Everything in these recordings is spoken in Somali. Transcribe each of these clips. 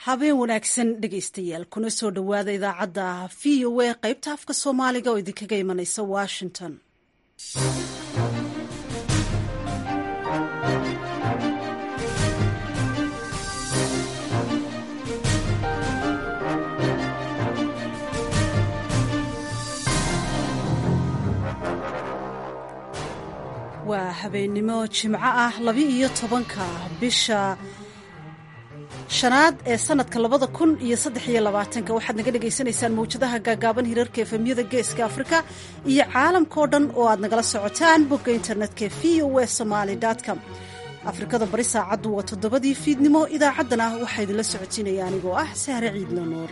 habeen wanaagsan dhegaystayaal kuna soo dhowaada idaacadda v o a qaybta afka soomaaliga oo idinkaga imanaysa washington waa habeennimo jimco ah laba-iyo tobanka bisha shanaad ee sanadka labada kun iyo saddex iyo labaatanka waxaad naga dhagaysanaysaan mawjadaha gaagaaban hirarka efemyada geeska afrika iyo caalamkao dhan oo aad nagala socotaan bogga internetka v o e somaali com afrikada bari saacaddu waa toddobadii fiidnimo idaacaddana waxaa idinla socotiinaya anigoo ah sahre ciidla nuur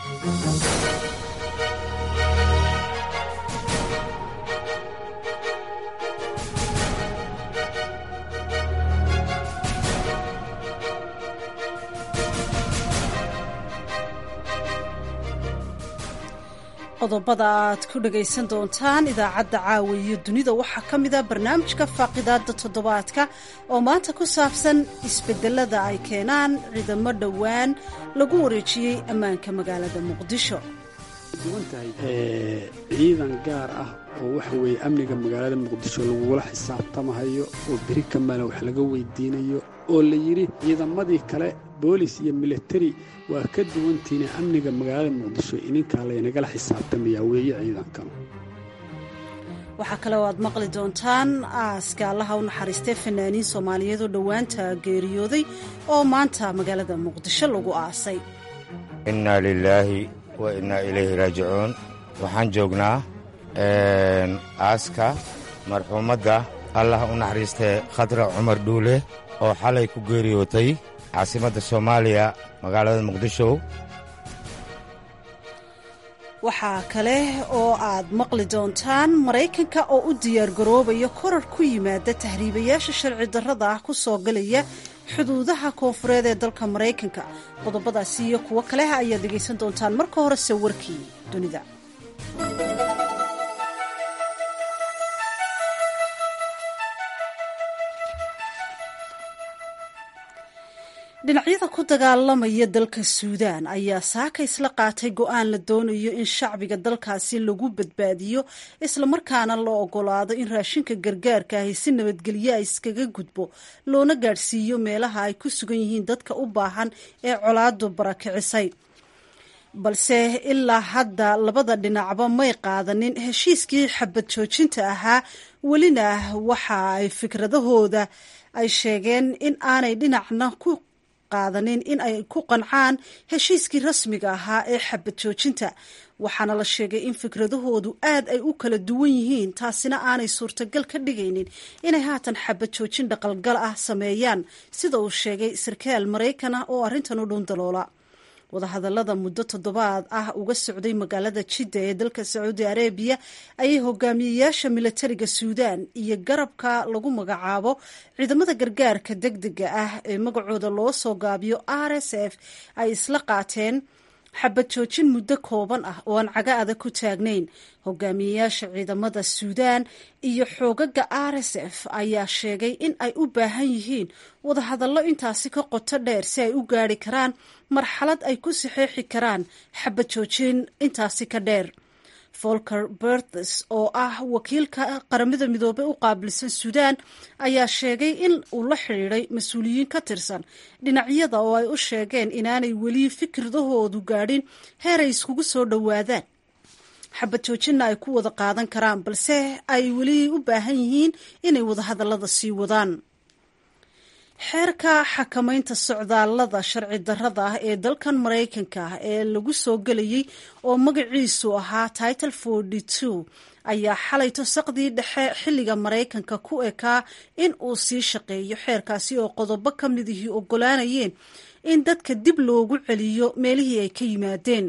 qodobada aad ku dhagaysan doontaan idaacadda caawa iyo dunida waxaa ka mid a barnaamijka faaqidaada toddobaadka oo maanta ku saabsan isbedelada ay keenaan ciidamo dhowaan lagu wareejiyey ammaanka magaalada muqdisho duwan tahay ciidan gaar ah oo waxa weeye amniga magaalada muqdisho lagugula xisaabtamahayo oo beri kamala wax laga weydiinayo oo la yidhi ciidamadii kale boolis iyo militari waa ka duwantiina amniga magaalada muqdisho ininkaa laynagala xisaabtamayaa weeye ciidankan waxaa kale oo aad maqli doontaan aaska allaha u naxariistay fanaaniin soomaaliyeed oo dhowaanta geeriyooday oo maanta magaalada muqdisho lagu aasay innaa lilaahi wa innaa ilayhi raajicuun waxaan joognaa aaska marxuumadda allah u naxariistay khadra cumar dhuule oo xalay ku geeriyootay caasimadda soomaaliya magaalada muqdisho waxaa kale oo aad maqli doontaan maraykanka oo u diyaargaroobaya korar ku yimaada tahriibayaasha sharci darrada ah ku soo galaya xuduudaha koonfureed ee dalka maraykanka qodobadaasi iyo kuwo kale ayaad dhegaysan doontaan marka horese warkii dunida dhinacyada ku dagaalamaya dalka suudaan ayaa saaka isla qaatay go-aan la doonayo in shacbiga dalkaasi lagu badbaadiyo islamarkaana la ogolaado in raashinka gargaarka ahi si nabadgelyo a iskaga gudbo loona gaadhsiiyo meelaha ay ku sugan yihiin dadka u baahan ee colaadu barakicisay balse ilaa hadda labada dhinacba may qaadanin heshiiskii xabad joojinta ahaa welina waxa ay fikradahooda ay sheegeen in aanay dhinacna ku qaadanin in ay ku qancaan heshiiskii rasmiga ahaa ee xabad joojinta waxaana la sheegay in fikradahoodu aad ay u kala duwan yihiin taasina aanay suurtagal ka dhigaynin inay haatan xabad joojin dhaqalgal ah sameeyaan sida uu sheegay sarkaal maraykan ah oo arrintan u dhun daloola wadahadallada muddo toddobaad ah uga socday magaalada jidda ee dalka sacuudi arabiya ayay hogaamiyeyaasha milatariga suudaan iyo garabka lagu magacaabo ciidamada gargaarka deg dega ah ee magacooda loo soo gaabiyo r s f ay isla qaateen xabad joojin muddo kooban ah oo aan caga adag ku taagnayn hogaamiyeyaasha ciidamada suudaan iyo xoogaga r s f ayaa sheegay in ay u baahan yihiin wadahadallo intaasi ka qoto dheer si ay u gaari karaan marxalad ay ku saxeexi karaan xabad joojin intaasi ka dheer volker berthes oo ah wakiilka qaramada midoobey u qaabilsan suudaan ayaa sheegay in uu la xidhiiday mas-uuliyiin ka tirsan dhinacyada oo ay u sheegeen inaanay weli fikradahoodu gaadhin heer ay iskugu soo dhowaadaan xabad joojinna ay ku wada qaadan karaan balse ay weli u baahan yihiin inay wadahadallada sii wadaan xeerka xakamaynta socdaallada sharci darrada ah ee dalkan maraykanka ah ee lagu soo gelayay oo magaciisu ahaa title forty two ayaa xalay tosaqdii dhexe xilliga maraykanka ku ekaa in uu sii shaqeeyo xeerkaasi oo qodobo ka midihii ogolaanayeen in dadka dib loogu celiyo meelihii ay ka yimaadeen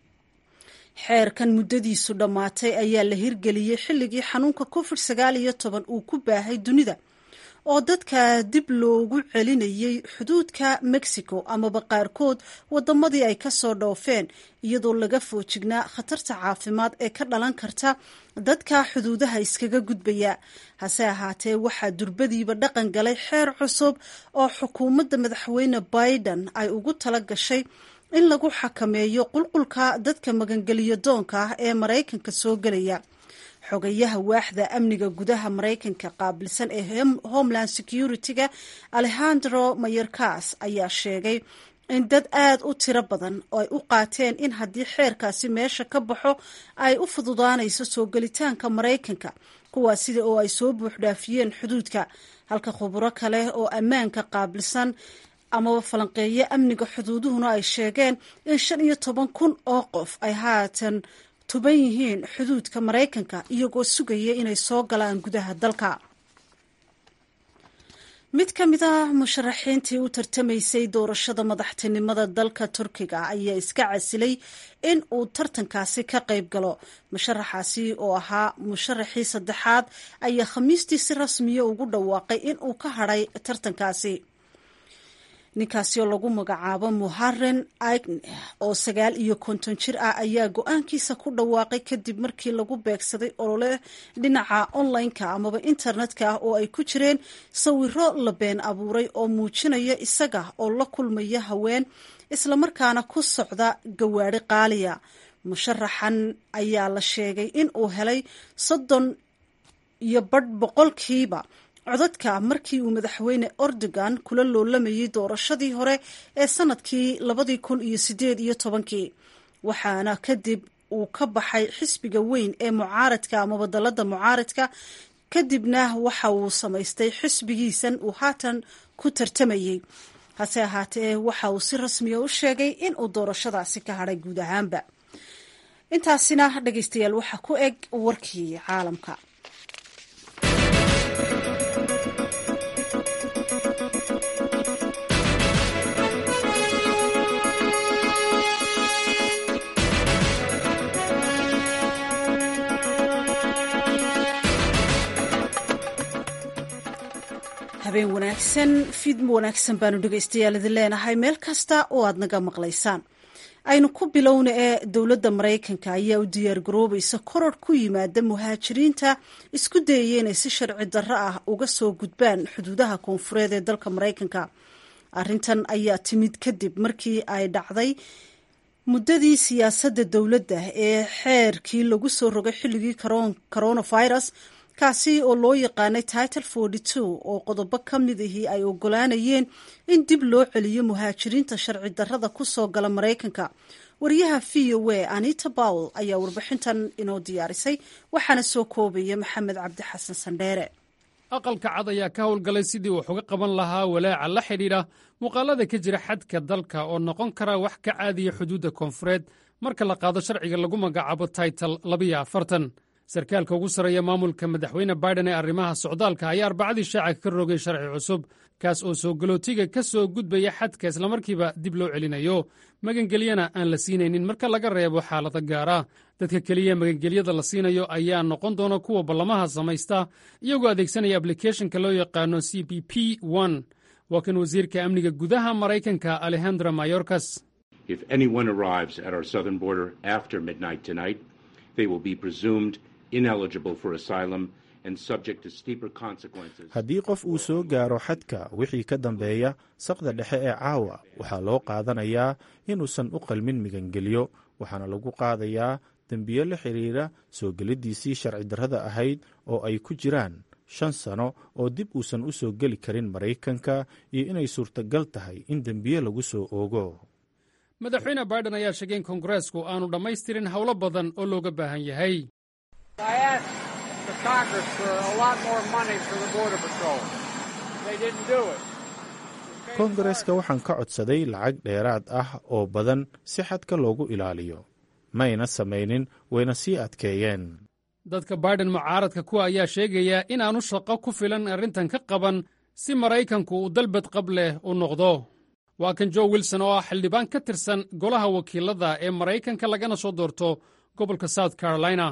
xeerkan muddadiisu dhammaatay ayaa la hirgeliyey xilligii xanuunka covid sagaal iyo toban uu ku baahay dunida oo dadka dib loogu celinayay xuduudka mexico amaba qaarkood wadamadii ay kasoo dhoofeen iyadoo laga foojignaa khatarta caafimaad ee ka dhalan karta dadka xuduudaha iskaga gudbaya hase ahaatee waxaa durbadiiba dhaqan galay xeer cusub oo xukuumadda madaxweyne biden ay ugu tala gashay in lagu xakameeyo qulqulka dadka magangeliyo doonka ah ee maraykanka soo gelaya xogayaha waaxda amniga gudaha maraykanka qaabilsan ee homeland security-ga alejandro mayorkas ayaa sheegay in dad aada u tiro badan oo ay u qaateen in haddii xeerkaasi meesha ka baxo ay u fududaanayso soo gelitaanka maraykanka kuwaas sida oo ay soo buuxdhaafiyeen xuduudka halka khuburo kale oo ammaanka qaabilsan amaba falanqeeyo amniga xuduuduhuna ay sheegeen in shan iyo toban kun oo qof ay haatan tuban yihiin xuduudka maraykanka iyagoo sugaya inay soo galaan gudaha dalka mid ka mid a musharaxiintii u tartamaysay doorashada madaxtinimada dalka turkiga ayaa iska casilay in uu tartankaasi ka qayb galo musharaxaasi oo ahaa musharaxii saddexaad ayaa khamiistii si rasmiya ugu dhawaaqay in uu ka hadhay tartankaasi ninkaasi oo lagu magacaabo muharen aigne oo sagaal iyo konton jir ah ayaa go-aankiisa ku dhawaaqay kadib markii lagu beegsaday olole dhinaca online-ka amaba internet-ka ah oo ay ku jireen sawiro la been abuuray oo muujinaya isaga oo la kulmaya haween islamarkaana ku socda gawaari qaaliya musharaxan ayaa la sheegay in uu helay soddon iyo badh boqolkiiba codadka markii uu madaxweyne erdogan kula loolamayay doorashadii hore ee sanadkii labadii kun iyo sideed iyo tobankii waxaana kadib uu ka baxay xisbiga weyn ee mucaaradka amaba dalada mucaaradka kadibna waxa uu samaystay xisbigiisan uu haatan ku tartamayey hase ahaatee waxa uu si rasmiya u sheegay in uu doorashadaasi ka hadhay guud ahaanba intaasina dhegeystayaal waxaa ku eg warkii caalamka habeen wanaagsan fiidmo wanaagsan baanu dhegaystayaal idin leenahay meel kasta oo aad naga maqlaysaan aynu ku bilowna ee dowladda maraykanka ayaa u diyaargaroobaysa koror ku yimaada muhaajiriinta isku dayaya inay si sharci darro ah uga soo gudbaan xuduudaha koonfureed ee dalka maraykanka arrintan ayaa timid kadib markii ay dhacday muddadii siyaasadda dowladda ee xeerkii lagu soo rogay xilligii coronavirus kaasi oo loo yaqaanay title forty two oo qodobo ka mid ahii ay ogolaanayeen in dib loo celiyo muhaajiriinta sharci darrada ku soo gala maraykanka wariyaha v o a anita bowel ayaa warbixintan inoo diyaarisay waxaana soo koobaya maxamed cabdi xasan sandheere aqalka cad ayaa ka howlgalay sidii wax uga qaban lahaa walaaca la xidhiidha muuqaalada ka jira xadka dalka oo noqon kara wax ka caadiya xuduudda koonfureed marka la qaado sharciga lagu magacaabo title labiyo afartan sarkaalka ugu sarreeya maamulka madaxweyne baiden ee arrimaha socdaalka ayaa arbacadii shaaca ka rogay sharci cusub kaas oo soo galootiga ka soo gudbaya xadka islamarkiiba dib loo celinayo magangelyana aan la siinaynin marka laga reebo xaalado gaara dadka keliya magangelyada la siinayo ayaa noqon doona kuwa ballamaha samaysta iyagoo adeegsanaya ablikeeshinka loo yaqaano c b p waa kan wasiirka amniga gudaha maraykanka alejandro mayorkas haddii qof uu soo gaaro xadka wixii ka dambeeya saqda dhexe ee caawa waxaa loo qaadanayaa inuusan u qalmin migangelyo waxaana lagu qaadayaa dembiyo la xidhiira soo geliddiisii sharci darrada ahayd oo ay ku jiraan shan sano oo dib uusan u soo geli karin maraykanka iyo inay suurtagal tahay in dembiye lagu soo oogo madaxweyne baiden ayaa sheegay in koongareesku aanu dhammaystirin howlo badan oo looga baahan yahay koongareska waxaan ka codsaday lacag dheeraad ah oo badan si xadka loogu ilaaliyo mayna samaynin wayna sii adkeeyeen dadka baiden mucaaradka kuwa ayaa sheegaya inaanu shaqo ku filan arrintan ka qaban si maraykanku uu dalbad qab leh u noqdo waa kan jo wilson oo ah xildhibaan ka tirsan golaha wakiilada ee maraykanka lagana soo doorto gobolka south carolina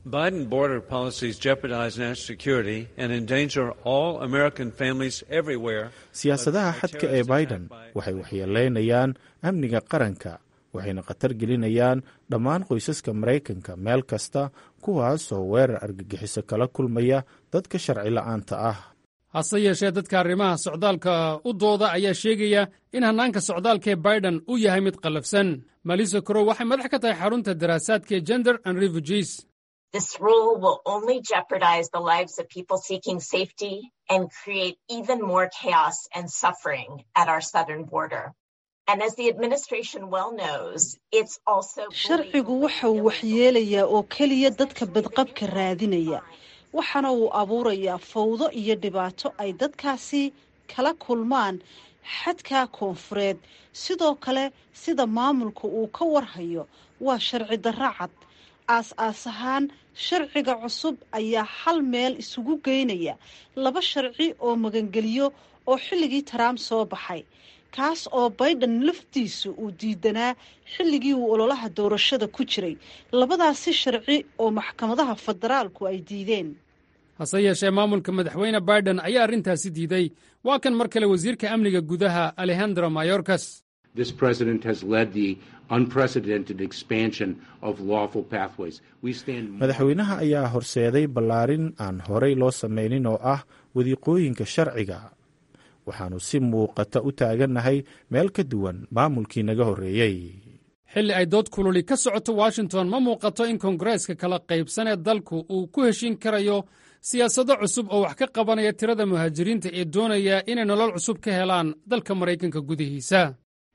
Biden border policies jeopardize national security and endanger all American families everywhere. siyaasadaha xadka ee biden waxay waxyeeleynayaan amniga qaranka waxayna khatar gelinayaan dhammaan qoysaska maraykanka meel kasta kuwaasoo weerar argagixiso kala kulmaya dadka sharci la'aanta ah hase yeeshee dadka arrimaha socdaalka u dooda ayaa sheegaya in hannaanka socdaalka ee biden uu yahay mid qallafsan malisa korow waxay madax ka tahay xarunta daraasaadka ee gender and refugees This rule will only jeopardize the lives of people seeking safety and create even more chaos and suffering at our southern border. And as the administration well knows, it's also sharcigu waxa uu waxyeelayaa oo keliya dadka badqabka raadinaya waxaana uu abuurayaa fawdo iyo dhibaato ay dadkaasi kala kulmaan xadka koonfureed sidoo kale sida maamulka uu ka warhayo waa sharci darro cad aas-aas ahaan sharciga cusub ayaa hal meel isugu geynaya laba sharci oo magangeliyo oo xilligii taraamp soo baxay kaas oo baydhan laftiisu uu diidanaa xilligii uu ololaha doorashada ku jiray labadaasi sharci oo maxkamadaha federaalku ay diideen hase yeeshee maamulka madaxweyne biden ayaa arrintaasi diiday waa kan mar kale wasiirka amniga gudaha alejandro mayorkas This president has led the unprecedented expansion of lawful pathways. We stand madaxweynaha ayaa horseeday ballaarin aan horay loo samaynin oo ah wadiiqooyinka sharciga waxaannu si muuqata u taagannahay meel ka duwan maamulkii naga horreeyey xilli ay dood kululi ka socoto washington ma muuqato in koongareeska kala qaybsan ee dalku uu ku heshin karayo siyaasado cusub oo wax ka qabanaya tirada muhaajiriinta ee doonaya inay nolol cusub ka helaan dalka maraykanka gudihiisa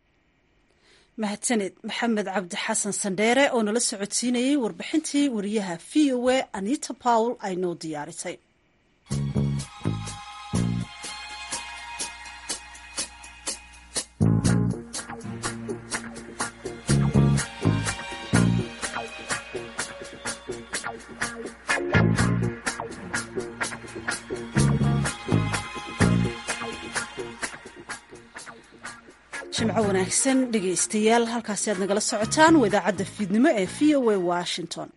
mahadsaned maxamed cabdi xasan sandheere oo nala socodsiinayey warbixintii wariyaha v o a anita pawl ay noo diyaarisay jimco wanaagsan dhegaystayaal halkaasi aad nagala socotaan waa idaacadda fiidnimo ee v o a washington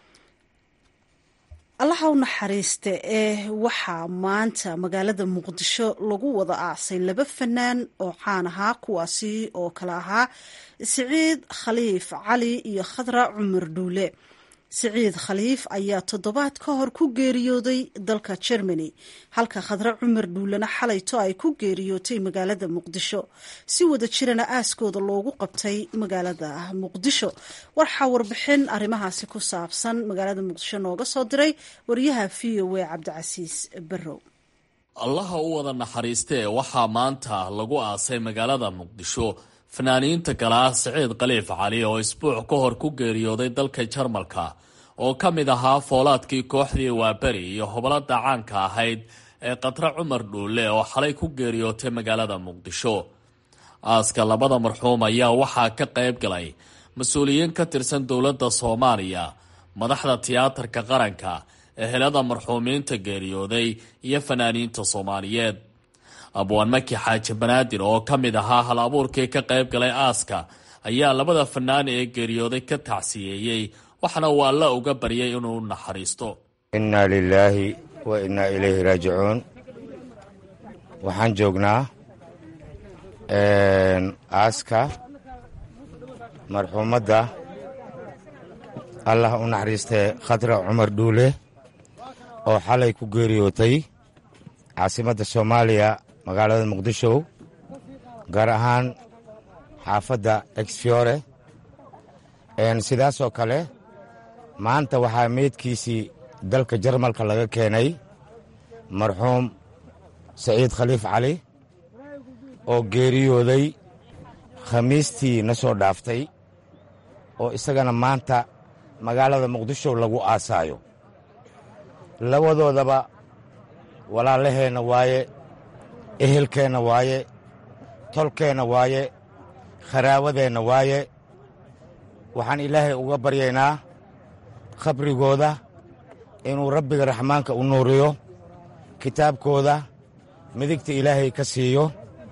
allaha u naxariista ee waxaa maanta magaalada muqdisho lagu wada aasay laba fanaan oo caan ahaa kuwaasi oo kale ahaa siciid khaliif cali iyo khadra cumar dhuule siciid khaliif ayaa toddobaad ka hor ku geeriyooday dalka germany halka khadre cumar dhuulena xalayto ay ku geeriyootay magaalada muqdisho si wada jirana aaskooda loogu qabtay magaalada muqdisho waxaa warbixin arrimahaasi ku saabsan magaalada muqdisho nooga soo diray wariyaha v o a cabdicasiis barrow allaha u wada naxariistee waxaa maanta lagu aasay magaalada muqdisho fanaaniinta kale ah siciid khaliif cali oo isbuuc ka hor ku geeriyooday dalka jarmalka oo ka mid ahaa foolaadkii kooxdii waaberi iyo hobolada caanka ahayd ee khadre cumar dhuule oo xalay ku geeriyootay magaalada muqdisho aaska labada marxuum ayaa waxaa ka qayb galay mas-uuliyiin ka tirsan dowladda soomaaliya madaxda tiyaatarka qaranka ehelada marxuumiinta geeriyooday iyo fanaaniinta soomaaliyeed abwaan maki xaaji banaadir oo ka mid ahaa hal abuurkii ka qayb galay aaska ayaa labada fanaan ee geeriyooday ka tacsiyeeyey waxaana uu alla uga baryay inuu naxariisto innaa lilaahi wa innaa ilayhi raajicuun waxaan joognaa aaska marxuumadda allah u naxariistee khadra cumar dhuule oo xalay ku geeriyootay caasimadda soomaaliya magaalada muqdisho gaar ahaan xaafadda exfiore sidaasoo kale maanta waxaa meydkiisii dalka jarmalka laga keenay marxuum saciid khaliif cali oo geeriyooday khamiistii na soo dhaaftay oo isagana maanta magaalada muqdisho lagu aasaayo labadoodaba walaalaheenna waaye ehelkeenna waaye tolkeenna waaye kharaawadeenna waaye waxaan ilaahay uga baryaynaa khabrigooda inuu rabbiga raxmaanka u nuuriyo kitaabkooda midigta ilaahay ka siiyo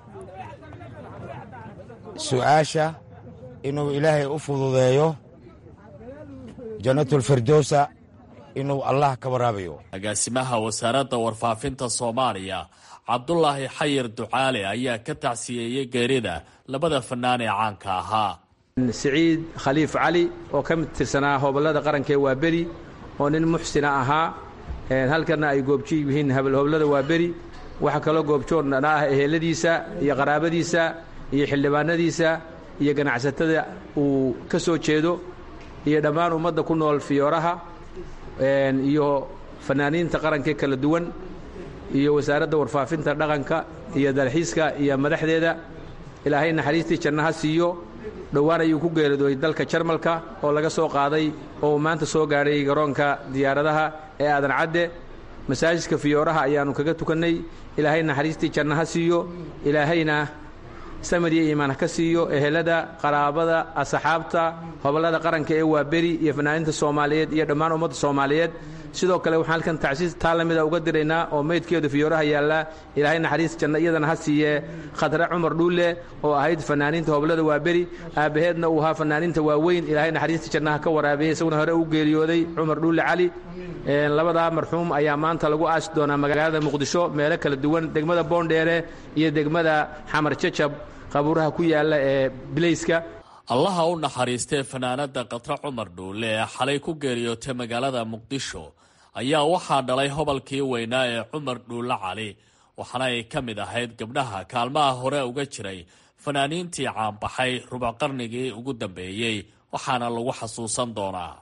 su'aasha inuu ilaahay u fududeeyo jannatulfirdowsa inuu allah ka waraabayo agaasimaha wasaaradda warfaafinta soomaaliya cabdulaahi xayir ducaale ayaa ka tacsiyeeyey geerida labada fanaan ee caanka ahaa siciid khaliif cali oo ka mid tirsanaa hobollada qaranka ee waaberi oo nin muxsina ahaa halkana ay goobjo yihiin hoblada waaberi waxaa kaloo goobjoodna ah eheladiisa iyo qaraabadiisa iyo xildhibaanadiisa iyo ganacsatada uu ka soo jeedo iyo dhammaan ummadda ku nool fiyooraha iyo fanaaniinta qaranka kala duwan iyo wasaaradda warfaafinta dhaqanka iyo dalxiiska iyo madaxdeeda ilaahay naxariistii jannaha siiyo dhowaan ayuu ku geeridooy dalka jarmalka oo laga soo qaaday oo uu maanta soo gaadhay garoonka diyaaradaha ee aadan cadde masaajidka fiyooraha ayaannu kaga tukannay ilaahay naxariistii jannaha siiyo ilaahayna samir iyo iimaan ha ka siiyo ehelada qaraabada asxaabta hobollada qaranka ee waaberi iyo fanaaniinta soomaaliyeed iyo dhammaan ummadda soomaaliyeed sidoo kale waxaan halkan tacsiis taa la mida uga diraynaa oo meydkeedu fiyooraha yaallaa ilaahay naxariis janno iyadana ha siiye khadre cumar dhuulle oo ahayd fanaaniinta hobollada waaberi aabbaheedna uu ahaa fanaaniinta waaweyn ilaahay naxariista jannaha ka waraabiyey isaguna hore u geeriyooday cumar dhuulle cali labadaa marxuum ayaa maanta lagu aasi doonaa magaalada muqdisho meelo kala duwan degmada boondheere iyo degmada xamar jajab qabuuraha ku yaalla ee bilayska allaha u naxariistee fanaanada khatre cumar dhuulle ee xalay ku geeriyootay magaalada muqdisho ayaa waxaa dhalay hobolkii weynaa ee cumar dhuulle cali waxaana ay ka mid ahayd gabdhaha kaalmaha hore uga jiray fanaaniintii caanbaxay rubuc qarnigii ugu dambeeyey waxaana lagu xasuusan doonaa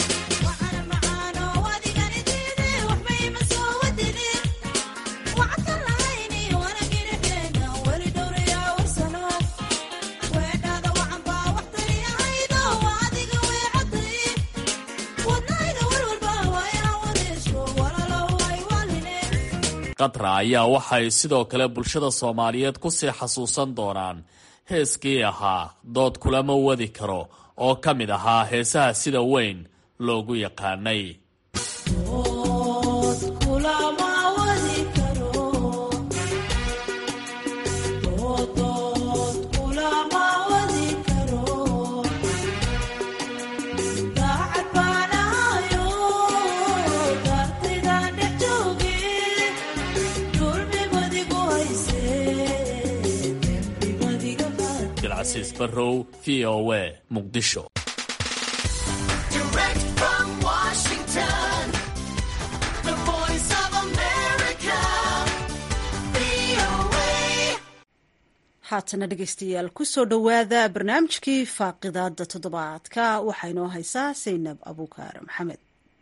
qatra ayaa waxay sidoo kale bulshada soomaaliyeed ku sii xasuusan doonaan heeskii ahaa dood kulama wadi karo oo ka mid ahaa heesaha sida weyn loogu yaqaanay cabdilcasiis barrow v o a muqdisho haatana dhegeystayaal kusoo dhowaada barnaamijkii faaqidaada toddobaadka waxaa inoo haysaa saynab abuukaar maxamed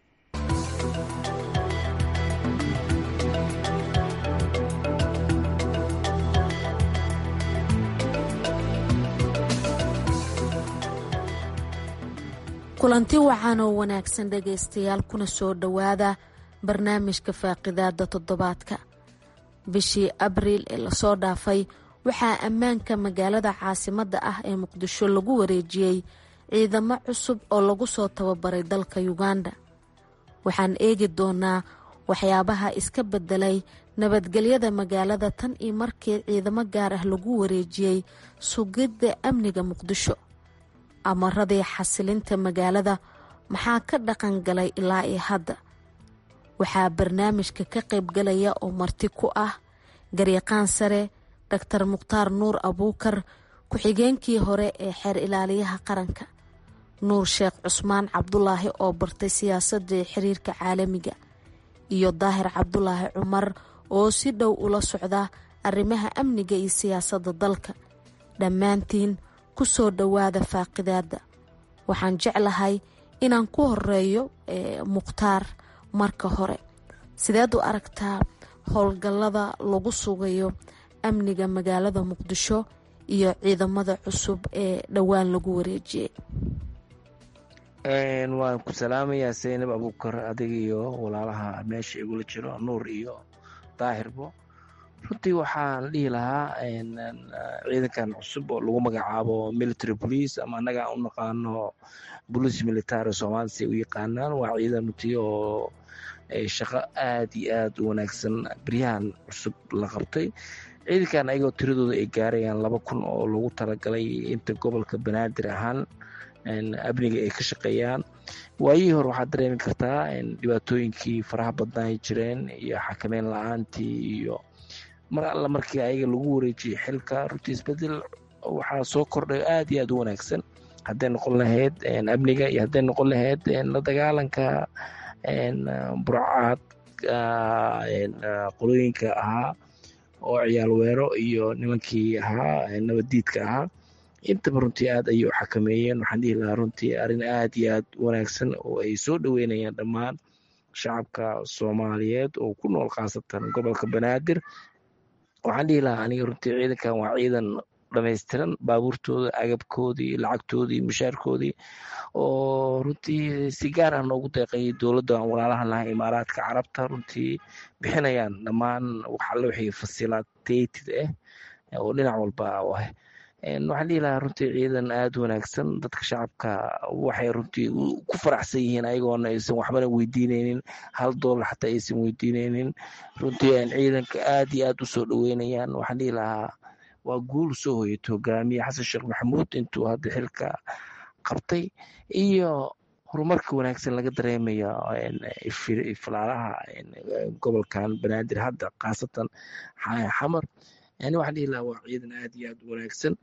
kulanti wacan oo wanaagsan dhegaystayaal kuna soo dhowaada barnaamijka faaqidaada toddobaadka bishii abriil ee lasoo dhaafay waxaa ammaanka magaalada caasimadda ah ee muqdisho lagu wareejiyey ciidamo cusub oo lagu soo tababaray dalka uganda waxaan eegi doonaa waxyaabaha iska bedelay nabadgelyada magaalada tan iyo markii ciidamo gaar ah lagu wareejiyey sugidda amniga muqdisho amaradii xasilinta magaalada maxaa ka dhaqan galay ilaa iyo hadda waxaa barnaamijka ka qaybgalaya oo marti ku ah garyaqaan sare doctor mukhtaar nuur abuukar ku-xigeenkii hore ee xeer ilaaliyaha qaranka nuur sheekh cusmaan cabdulaahi oo bartay siyaasadii xiriirka caalamiga iyo daahir cabdulaahi cumar oo si dhow ula socda arrimaha amniga iyo siyaasadda dalka dhammaantiin ku soo dhowaada faaqidaada waxaan jeclahay inaan ku horeeyo mukhtaar marka hore sideed u aragtaa howlgallada lagu sugayo amniga magaalada muqdisho iyo ciidamada cusub ee dhowaan lagu wareejiyey waan ku salaamayaa saynab abuukar adiga iyo walaalaha meesha igula jiro nuur iyo daahirbo runtii waxaan dhihi lahaa ciidankan cusub oo lagu magacaabo military police ama annaga aan u naqaano police military soomaalida si u yaqaanaan waa ciidan runtii oo shaqo aad iyo aad u wanaagsan beryahan cusub la qabtay ciidankan ayagoo tiradooda ay gaarayaan laba kun oo lagu talagalay inta gobolka banaadir ahaan amniga ay ka shaqeeyaan waayihii hore waxaad dareemi kartaa dhibaatooyinkii faraha badnaa ay jireen iyo xakameyn la-aantii iyo mar alla markii ayaga lagu wareejiyey xilka runtii isbedel waxaa soo kordhay aad iyo aad u wanaagsan hadday noqon lahayd amniga iyo hadday noqon lahayd la dagaalanka burcaad qolooyinka ahaa oo ciyaal weero iyo nimankii ahaa nabaddiidka ahaa intaba runtii aad ayay u xakameeyeen waxaan dhihi lahaa runtii arrin aad iyo aad wanaagsan oo ay soo dhoweynayaan dhammaan shacabka soomaaliyeed oo ku nool khaasatan gobolka banaadir waxaan dhihi lahaa aniga runtii ciidankan waa ciidan dhamaystiran baabuurtooda agabkoodii lacagtoodii mushaarkoodii oo runtii si gaar ah noogu deeqayay dowladda aan walaalaha lahay imaaraadka carabta runtii bixinayaan dhammaan waxalle wixii facilitated ah oo dhinac walba ah waxaan dhihi lahaa runtii ciidan aada wanaagsan dadka shacabka waxay runtii ku faraxsan yihiin ayagoona aysan waxbana weydiineynin hal doolar xataa aysan weydiineynin runtii ciidanka aad iyo aad u soo dhoweynayaan waxaan dhihi lahaa waa guul soo hoyatay hogaamiye xasan sheekh maxamuud intuu hadda xilka qabtay iyo horumarka wanaagsan laga dareemayo filaalaha gobolkan banaadir hadda khaasatan xamar yani waxaan dhihi lahaa waa ciidan aad iyo aad u wanaagsan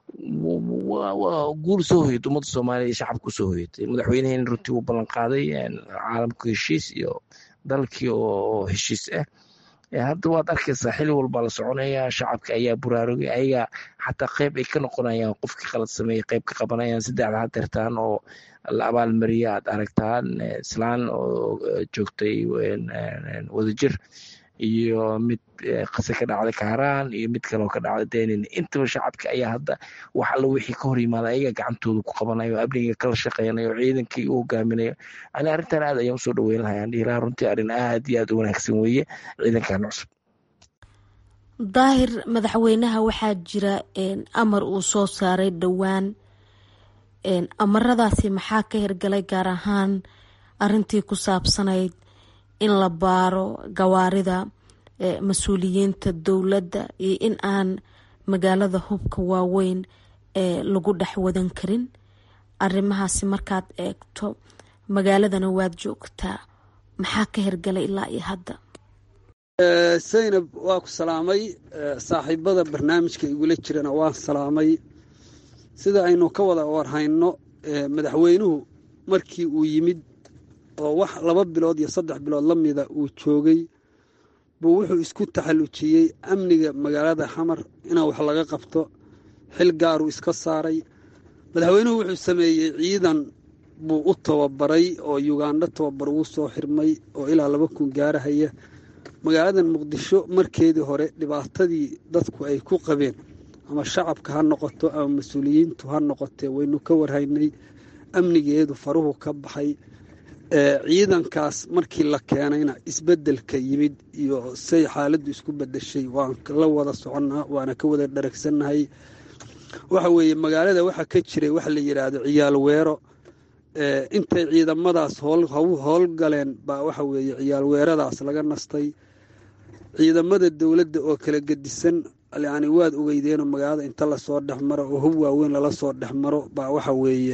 waa guul soo hoyatay ummadda soomaaliya iyo shacabka usoo hoyatay madaxweyneheen runtii uu ballan qaaday caalamka heshiis iyo dalkii oo heshiis ah hadda waad arkaysaa xili walbaa la soconaya shacabka ayaa buraarugay ayaga xataa qeyb ay ka noqonayaan qofkii qalad sameeyey qeyb ka qabanayaan saddexda hadeertaan oo la abaalmariya aad aragtaan islaan oo joogtay wadajir iyo mid qase ka dhacday kaaraan iyo mid kaleoo ka dhacday denin intaba shacabka ayaa hadda wax alla wixii ka hor yimaada ayaga gacantooda ku qabanayo amniga kala shaqeynayo ciidankii u hogaaminayo ani arrintan aad ayaan usoo dhaweyn lahay aan dhihi lahaa runtii arrin aad iyo aad u wanaagsan weeye ciidankan cusub daahir madaxweynaha waxaa jira amar uu soo saaray dhowaan amaradaasi maxaa ka hirgalay gaar ahaan arintii ku saabsanayd in la baaro gawaarida mas-uuliyiinta dowladda iyo in aan magaalada hubka waaweyn lagu dhex wadan karin arrimahaasi markaad eegto magaaladana waad joogtaa maxaa ka hirgalay ilaa iyo hadda saynab waa ku salaamay saaxiibada barnaamijka igula jirana waan salaamay sida aynu ka wada warhayno madaxweynuhu markii uu yimid oo wax laba bilood iyo saddex bilood la mida uu joogay buu wuxuu isku taxallujiyey amniga magaalada xamar inaan wax laga qabto xil gaaruu iska saaray madaxweynuhu wuxuu sameeyey ciidan buu u tababaray oo yugandho tababar ugu soo xirmay oo ilaa laba kun gaarahaya magaaladan muqdisho markeedii hore dhibaatadii dadku ay ku qabeen ama shacabka ha noqoto ama mas-uuliyiintu ha noqotee waynu ka warhaynay amnigeedu faruhu ka baxay ciidankaas markii la keenayna isbeddelka yimid iyo say xaaladdu isku bedeshay waan la wada soconnaa waana ka wada dharagsannahay waxa weeye magaalada waxaa ka jiray waxa la yidhaahdo ciyaal weero intay ciidamadaas howlgaleen baa waxa weeye ciyaal weeradaas laga nastay ciidamada dowladda oo kala gedisan yani waad ogeydeenoo magaalada inta lasoo dhex maro oo hub waaweyn lala soo dhex maro baa waxa weeye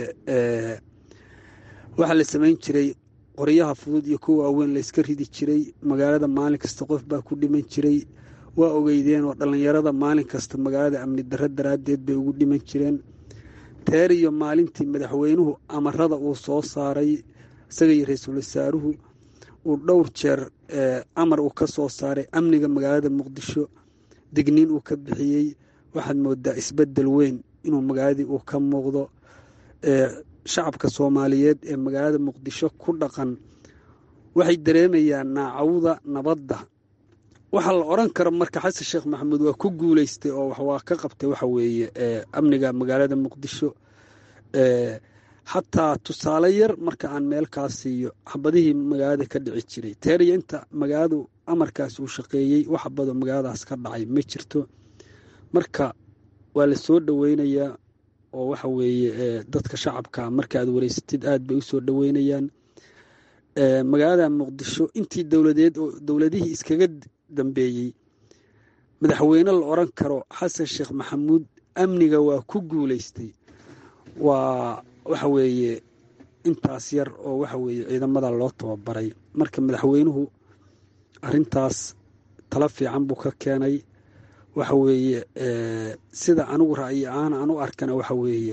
waxaa la samayn jiray qoryaha fudud iyo kuwa waaweyn layska ridi jiray magaalada maalin kasta qof baa ku dhiman jiray waa ogeydeen oo dhallinyarada maalin kasta magaalada amni darro daraaddeed bay ugu dhiman jireen teer iyo maalintii madaxweynuhu amarada uu soo saaray isaga iyo ra-iisul wasaaruhu uu dhowr jeer amar uu ka soo saaray amniga magaalada muqdisho digniin uu ka bixiyey waxaad moodaa isbeddel weyn inuu magaaladii uu ka muuqdo shacabka soomaaliyeed ee magaalada muqdisho ku dhaqan waxay dareemayaan naacawda nabadda waxaa la odran karo marka xasan sheekh maxamuud waa ku guuleystay oo waa ka qabtay waxa weeye amniga magaalada muqdisho xataa tusaale yar marka aan meel kaa siiyo xabadihii magaalada ka dhici jiray teeriya inta magaaladu amarkaas uu shaqeeyey wax xabadoo magaaladaas ka dhacay ma jirto marka waa la soo dhoweynayaa oo waxa weeye dadka shacabka markaaad wareysatid aad bay usoo dhoweynayaan magaalada muqdisho intii dowladeed oo dowladihii iskaga dambeeyey madaxweyne la odran karo xasan sheekh maxamuud amniga waa ku guuleystay waa waxa weeye intaas yar oo waxa weeye ciidamada loo tababaray marka madaxweynuhu arrintaas tala fiican buu ka keenay waxa weeye sida anigu ra'yi ahaan aan u arkana waxa weeye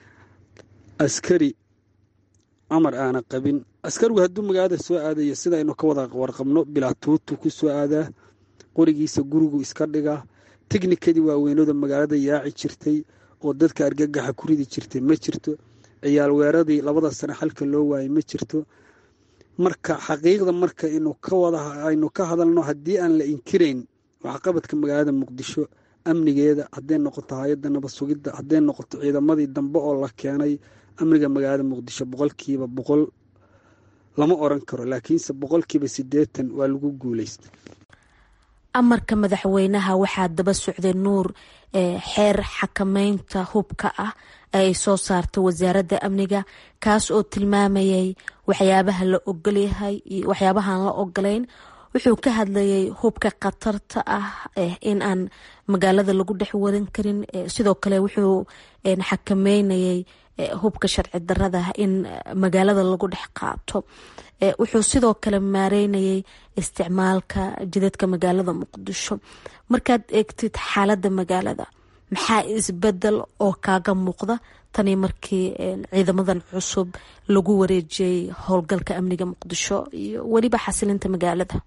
askari amar aana qabin askarigu hadduu magaalada soo aadayo sidaynu ka wada warqabno bilaa tuutu ku soo aadaa qorigiisa gurigu iska dhigaa tiknikadii waaweynooda magaalada yaaci jirtay oo dadka argagaxa ku ridi jirtay ma jirto ciyaal weeradii labada sane xalka loo waayay ma jirto marka xaqiiqda marka aynu ka hadalno haddii aan la inkirayn waxqabadka magaalada muqdisho amnigeeda hadday noqoto hay-adda nabad sugidda hadday noqoto ciidamadii dambe oo la keenay amniga magaalada muqdisho boqolkiiba boqol lama oran karo laakiinse boqolkiiba siddeetan waa lagu guuleystay amarka madaxweynaha waxaa daba socday nuur xeer xakameynta hubka ah ee ay soo saartay wasaaradda amniga kaas oo tilmaamayay waxyaabaha la ogolyahay iyo waxyaabahaan la ogolayn wuxuu ka hadlayay hubka khatarta ah in aan magaalada lagu dhex wadan karin sidoo kale wuxuu xakameynayay hubka sharci darada in magaalada lagu dhex qaato wuxuu sidoo kale maareynayay isticmaalka jidadka magaalada muqdisho markaad eegtid xaalada magaalada maxaa isbedel oo kaaga muuqda tani markii ciidamadan cusub lagu wareejiyey howlgalka amniga muqdisho iyo weliba xasilinta magaalada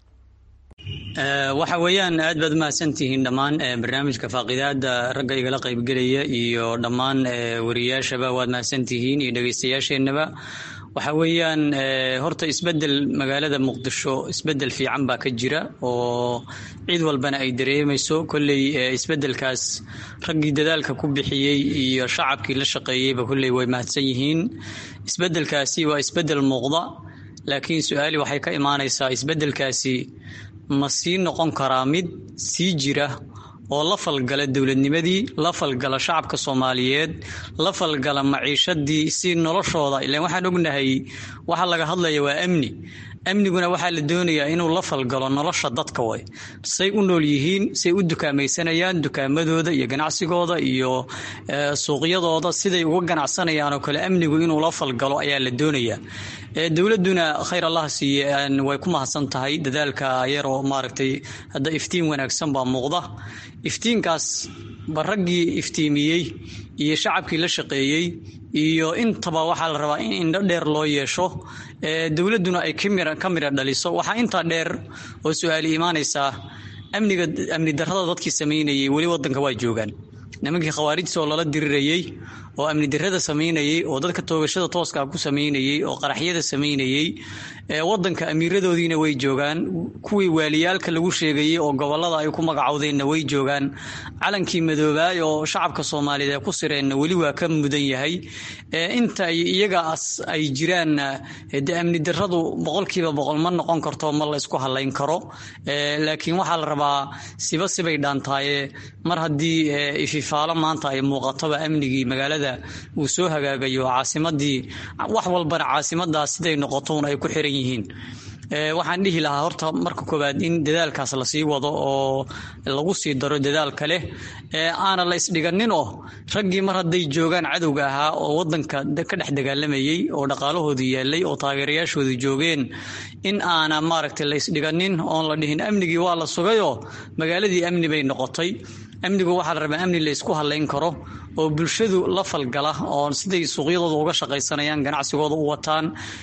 waxa weeyaan aad baad umahadsantihiin dhammaan barnaamijka faaqidaada ragga igala qaybgelaya iyo dhammaan wariyaashaba waad mahadsantihiin iyo dhegeystayaasheenaba waxa weeyaan horta isbedel magaalada muqdisho isbedel fiican baa ka jira oo cid walbana ay dareemayso kolley isbedelkaas raggii dadaalka ku bixiyey iyo shacabkii la shaqeeyeyba kolley way mahadsan yihiin isbedelkaasi waa isbedel muuqda laakiin su-aali waxay ka imaanaysaa isbedelkaasi ma sii noqon karaa mid sii jira oo la falgala dowladnimadii la falgala shacabka soomaaliyeed la falgala maciishadii si noloshooda ilaan waxaan ognahay waxa laga hadlaya waa amni amniguna waxaa la doonayaa inuu la falgalo nolosha dadka way say u nool yihiin say u dukaamaysanayaan dukaamadooda iyo ganacsigooda iyo suuqyadooda siday uga ganacsanayaan oo kale amnigu inuu la falgalo ayaa la doonayaa dowladuna khayr allah siiye way ku mahadsan tahay dadaalka yaroo maaragtay hadda iftiin wanaagsan baa muuqda iftiinkaas ba raggii iftiimiyey iyo shacabkii la shaqeeyey iyo intaba waxaa la rabaa in indho dheer loo yeesho dowladuna ay ka midha dhaliso waxaa intaa dheer oo su-aali imaanaysaa amniga amni darrada dadkii samaynayey weli wadanka waa joogaan nimankii khawaarijta oo lala dirirayey oo amni darrada samaynayey oo dadka toogashada tooska ku samaynayey oo qaraxyada samaynayey wadanka amiiradoodiina way joogaan kuwii waaliyaalka lagu sheegayey oo gobolada ay ku magacowdeenna way joogaan calankii madoobaay oo shacabka soomaaliyeed ee ku sireenna weli waa ka mudan yahay inta iyagaas ay jiraanna de amni darradu boqolkiiba boqol ma noqon karto ma la isku halayn karo laakiin waxaa la rabaa siba sibay dhaantaaye mar haddii ififaalo maanta ay muuqatoba amnigii magaalada uu soo hagaagayo caasimadii wax walbana caasimadaas siday noqotoun ay ku xiran yihiin waxaan dhihi lahaa horta marka koowaad in dadaalkaas lasii wado oo lagu sii daro dadaal kale aana la isdhiganin oo raggii mar hadday joogaan cadowga ahaa oo wadanka ka dhex dagaalamayey oo dhaqaalahoodu yaalay oo taageerayaashoodu joogeen in aana maaragtay la isdhiganin oon la dhihin amnigii waa la sugayoo magaaladii amni bay noqotay amnigu waxaa la rabaa amni la isku halayn karo oo bulshadu la falgala oo siday suuqyadooda uga shaqaysanayaan ganacsigooda u wataan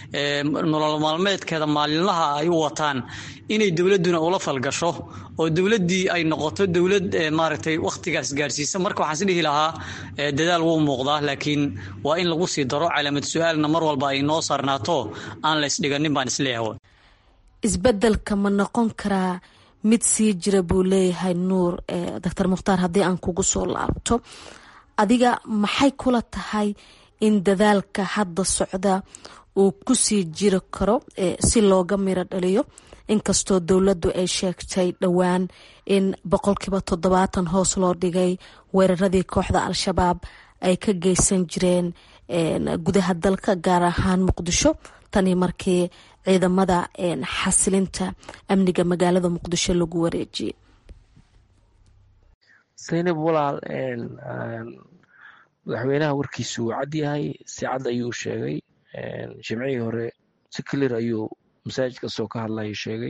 nolol maalmeedkeeda maalinlaha ay u wataan inay dowladuna ula falgasho oo dowladdii ay noqoto dowlad maaragtay wakhtigaas gaarsiisa marka waxaan is dhihi lahaa dadaal wuu muuqdaa laakiin waa in lagu sii daro calaamad su-aalna mar walba ay noo saarnaato aan la isdhiganin baan isleeyahay isbedelka ma noqon karaa mid sii jira buu leeyahay nuur doctor mukhtaar haddii aan kugu soo laabto adiga maxay kula tahay in dadaalka hadda socda uu kusii jiri karo si looga miro dhaliyo inkastoo dowladdu ay sheegtay dhowaan in boqolkiiba toddobaatan hoos loo dhigay weeraradii kooxda al-shabaab ay ka geysan jireen gudaha dalka gaar ahaan muqdisho tanii markii ciidamada xasilinta amniga magaalada muqdisho lagu wareejiyey saynab walaal madaxweynaha warkiisu wuu cad yahay si cad ayuu sheegay jimcihii hore si clear ayuu masaajidka soo ka hadlaya sheegay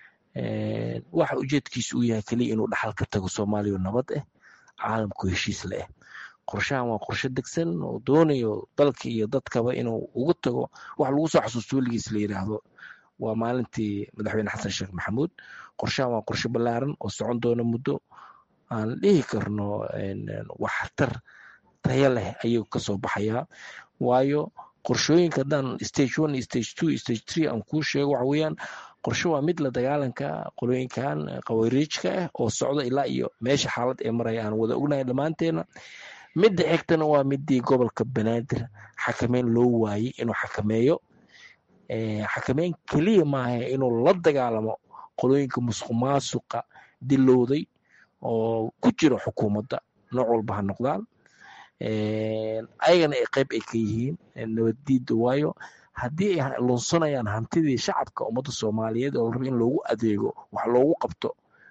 waxa ujeedkiisu uu yahay keliya inuu dhaxal ka tago soomaaliya nabad ah caalamku heshiis le ah qorshahan waa qorshe degsan oo doonayo dalka iyo dadkaba inuu uga tago wax lagu soo xasuusto weligiis la yidhaahdo waa maalintii madaxweyne xasan sheekh maxamuud qorshahan waa qorshe ballaaran oo socon doona muddo aan dhihi karno waxtar tayo leh ayuu kasoo baxayaa waayo qorshooyinka haddaan stage one stage two stage three aan kuu sheego waxa weeyaan qorshe waa mid la dagaalanka qolooyinkan qawariijka ah oo socda ilaa iyo meesha xaalad ee maraya aan wada ognahay dhammaanteena midda xigtana waa midii gobolka banaadir xakameyn loo waayey inuu xakameeyo xakameyn keliya maaha inuu la dagaalamo qolooyinka musuq maasuqa dilowday oo ku jira xukuumadda nooc walba ha noqdaan ayagana qeyb ay ka yihiin nabaddiida waayo haddii ay lunsanayaan hantidii shacabka ummadda soomaaliyeed oo la raba in loogu adeego wax loogu qabto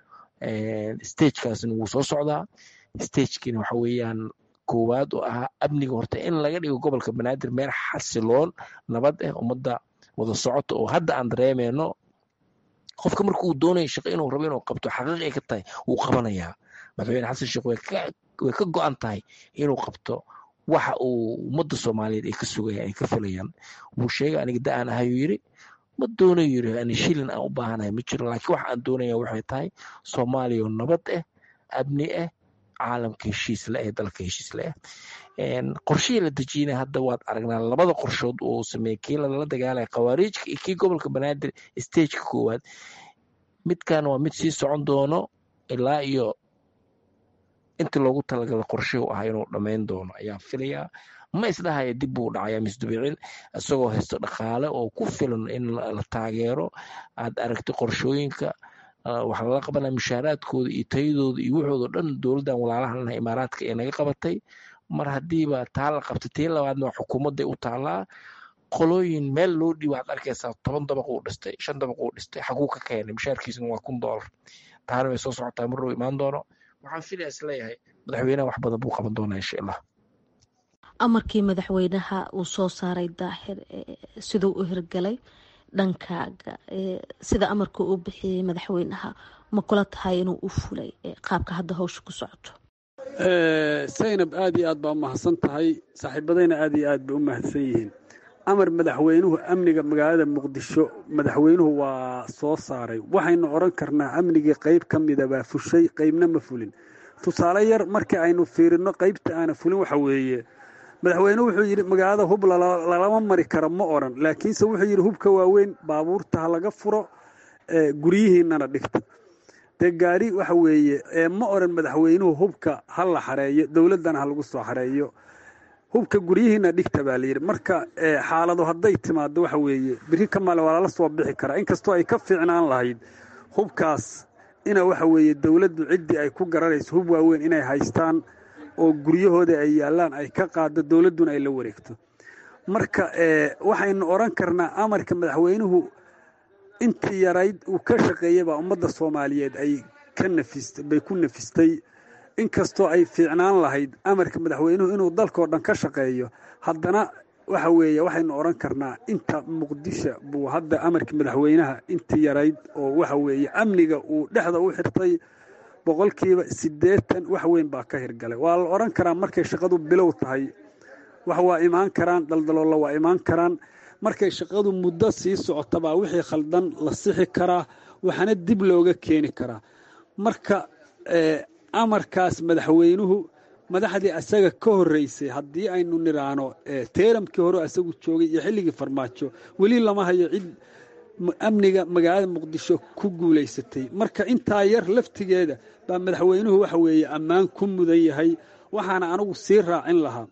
stagekaasna wuu soo socdaa stagekiina waxa weeyaan koowaad oo ahaa amniga horta in laga dhigo gobolka banaadir meel xasiloon nabad ah ummadda wada socota oo hadda aan dareemeyno qofka marka uu doonayo shaqo inuu rabo inuu qabto xaqiiq ay ka tahay wuu qabanayaa madaxweyne xasan sheekh way ka go-an tahay inuu qabto waxa uu ummadda soomaaliyeed ay ka sugayaan ay ka filayaan wuu sheegay aniga da aan ahayuu yiri ma doonayo yiri ani shilin aan u baahanahay ma jiro laakiin waxa aan doonaya waxay tahay soomaaliya oo nabad ah amni ah caalamka heshiis le eh dalka heshiis le eh qorshihii la dejiyana hadda waad aragnaa labada qorshood oo sameeyey kii lala dagaalaya khawaariijka iyo kii gobolka banaadir stageka koowaad midkan waa mid sii socon doono ilaa iyo intii loogu talagalay qorshihu ahaa inuu dhammayn doono ayaan filayaa ma isdhahaya dib buu dhacaya misdubicin isagoo haysto dhaqaale oo ku filan in la taageero aad aragtay qorshooyinka waxaa lala qabanaya mushaaraadkooda iyo tayadooda iyo waxoodo dhan dowladdan walaalahan imaaraadka ee naga qabatay mar haddiiba taa la qabtay tii labaadna waa xukuumadday u taallaa qolooyin meel loo dhiiba waxaad arkaysaa toban dabaq uu dhistay shan dabaq uu dhistay xaguu ka keenay mushaarkiisuna waa kun doolar taana way soo socotaa mar dhow imaan doono waxaan filaya isleeyahay madaxweynaha wax badan buu qaban doonaa insha allah amarkii madaxweynaha uu soo saaray daahir siduu u hirgalay dhankaaga sida amarka uu bixiyey madaxweynaha ma kula tahay inuu u fulay qaabka hadda hawsha ku socoto saynab aad iyo aad baa umahadsan tahay saaxiibadayna aad iyo aad bay u mahadsan yihiin amar madaxweynuhu amniga magaalada muqdisho madaxweynuhu waa soo saaray waxaynu odhan karnaa amnigii qayb ka mida baa fushay qaybna ma fulin tusaale yar markii aynu fiirino qaybta aana fulin waxa weeye madaxweynuhu wuxuu yidhi magaalada hub lalama mari karo ma odhan laakiinse wuxuu yidhi hubka waaweyn baabuurta ha laga furo guryihiinana dhigta dee gaari waxa weeye ma odhan madaxweynuhu hubka ha la xareeyo dowladdana ha lagu soo xareeyo hubka guryihiina dhigta baa layidhi marka xaaladu hadday timaado waxa weeye biri ka maale waa lala soo bixi karaa inkastoo ay ka fiicnaan lahayd hubkaas ina waxa weeye dowladdu ciddii ay ku garanayso hub waaweyn inay haystaan oo guryahooda ay yaallaan ay ka qaado dowladduna ay la wareegto marka waxaynu odhan karnaa amarka madaxweynuhu intii yarayd uu ka shaqeeyey baa ummadda soomaaliyeed ay ka nafist bay ku nafistay inkastoo ay fiicnaan lahayd amarka madaxweynuhu inuu dalkao dhan ka shaqeeyo haddana waxa weeye waxaynu odhan karnaa inta muqdisho buu hadda amarka madaxweynaha intii yarayd oo waxa weeye amniga uu dhexda u xirtay boqolkiiba siddeetan wax weyn baa ka hirgalay waa la odhan karaa markay shaqadu bilow tahay wax waa imaan karaan daldaloolla waa imaan karaan markay shaqadu muddo sii socotabaa wixii khaldan la sixi karaa waxaana dib looga keeni karaa marka amarkaas madaxweynuhu madaxdii asaga ka horreysay haddii aynu nidhaahno teeramkii hore asagu joogay iyo xilligii farmaajo weli lama hayo cid amniga magaalada muqdisho ku guulaysatay marka intaa yar laftigeeda baa madaxweynuhu waxa weeye ammaan ku mudan yahay waxaana anigu sii raacin lahaa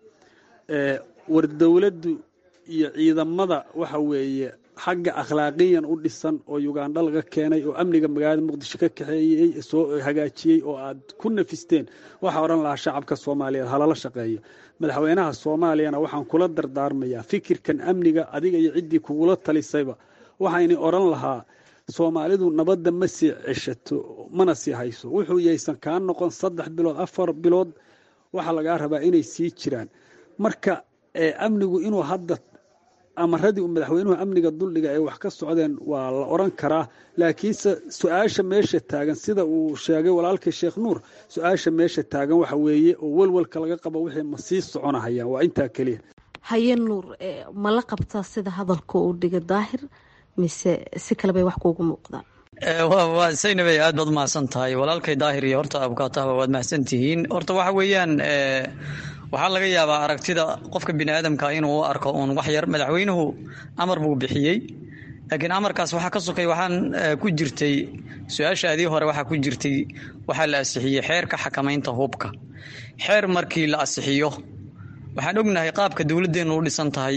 war dowladdu iyo ciidamada waxa weeye xagga akhlaaqiyan u dhisan oo yugandha laga keenay oo amniga magaalada muqdisho ka kaxeeyey soo hagaajiyey oo aad ku nafisteen waxaa odhan lahaa shacabka soomaaliyeed halala shaqeeyo madaxweynaha soomaaliyana waxaan kula dardaarmayaa fikirkan amniga adiga iyo ciddii kugula talisayba waxayna odhan lahaa soomaalidu nabadda ma sii ceshato mana sii hayso wuxuu yaysan kaa noqon saddex bilood afar bilood waxaa lagaa rabaa inay sii jiraan marka amnigu inuu hadda amaradii uu madaxweynuhu amniga duldhiga ay wax ka socdeen waa la odran karaa laakiinse su-aasha meesha taagan sida uu sheegay walaalkii sheekh nuur su-aasha meesha taagan waxa weeye oo welwelka laga qabo wixii ma sii soconahayaan waa intaa keliya haye nuur ma la qabtaa sida hadalka uu dhiga daahir mise si kale bay wax kuugu muuqdaan waa saynabey aad baad umahadsan tahay walaalkay daahir iyo horta abukaatahba waad mahadsan tihiin horta waxa weeyaan waxaa laga yaabaa aragtida qofka bini aadamka inuu u arko uun wax yar madaxweynuhu amar buu bixiyey laakiin amarkaas waxaa ka sokay waxaan ku jirtay su-aashaadii hore waxaa ku jirtay waxaa la asixiyey xeerka xakamaynta hubka xeer markii la asixiyo waxaan ognahay qaabka dowladdeenu u dhisan tahay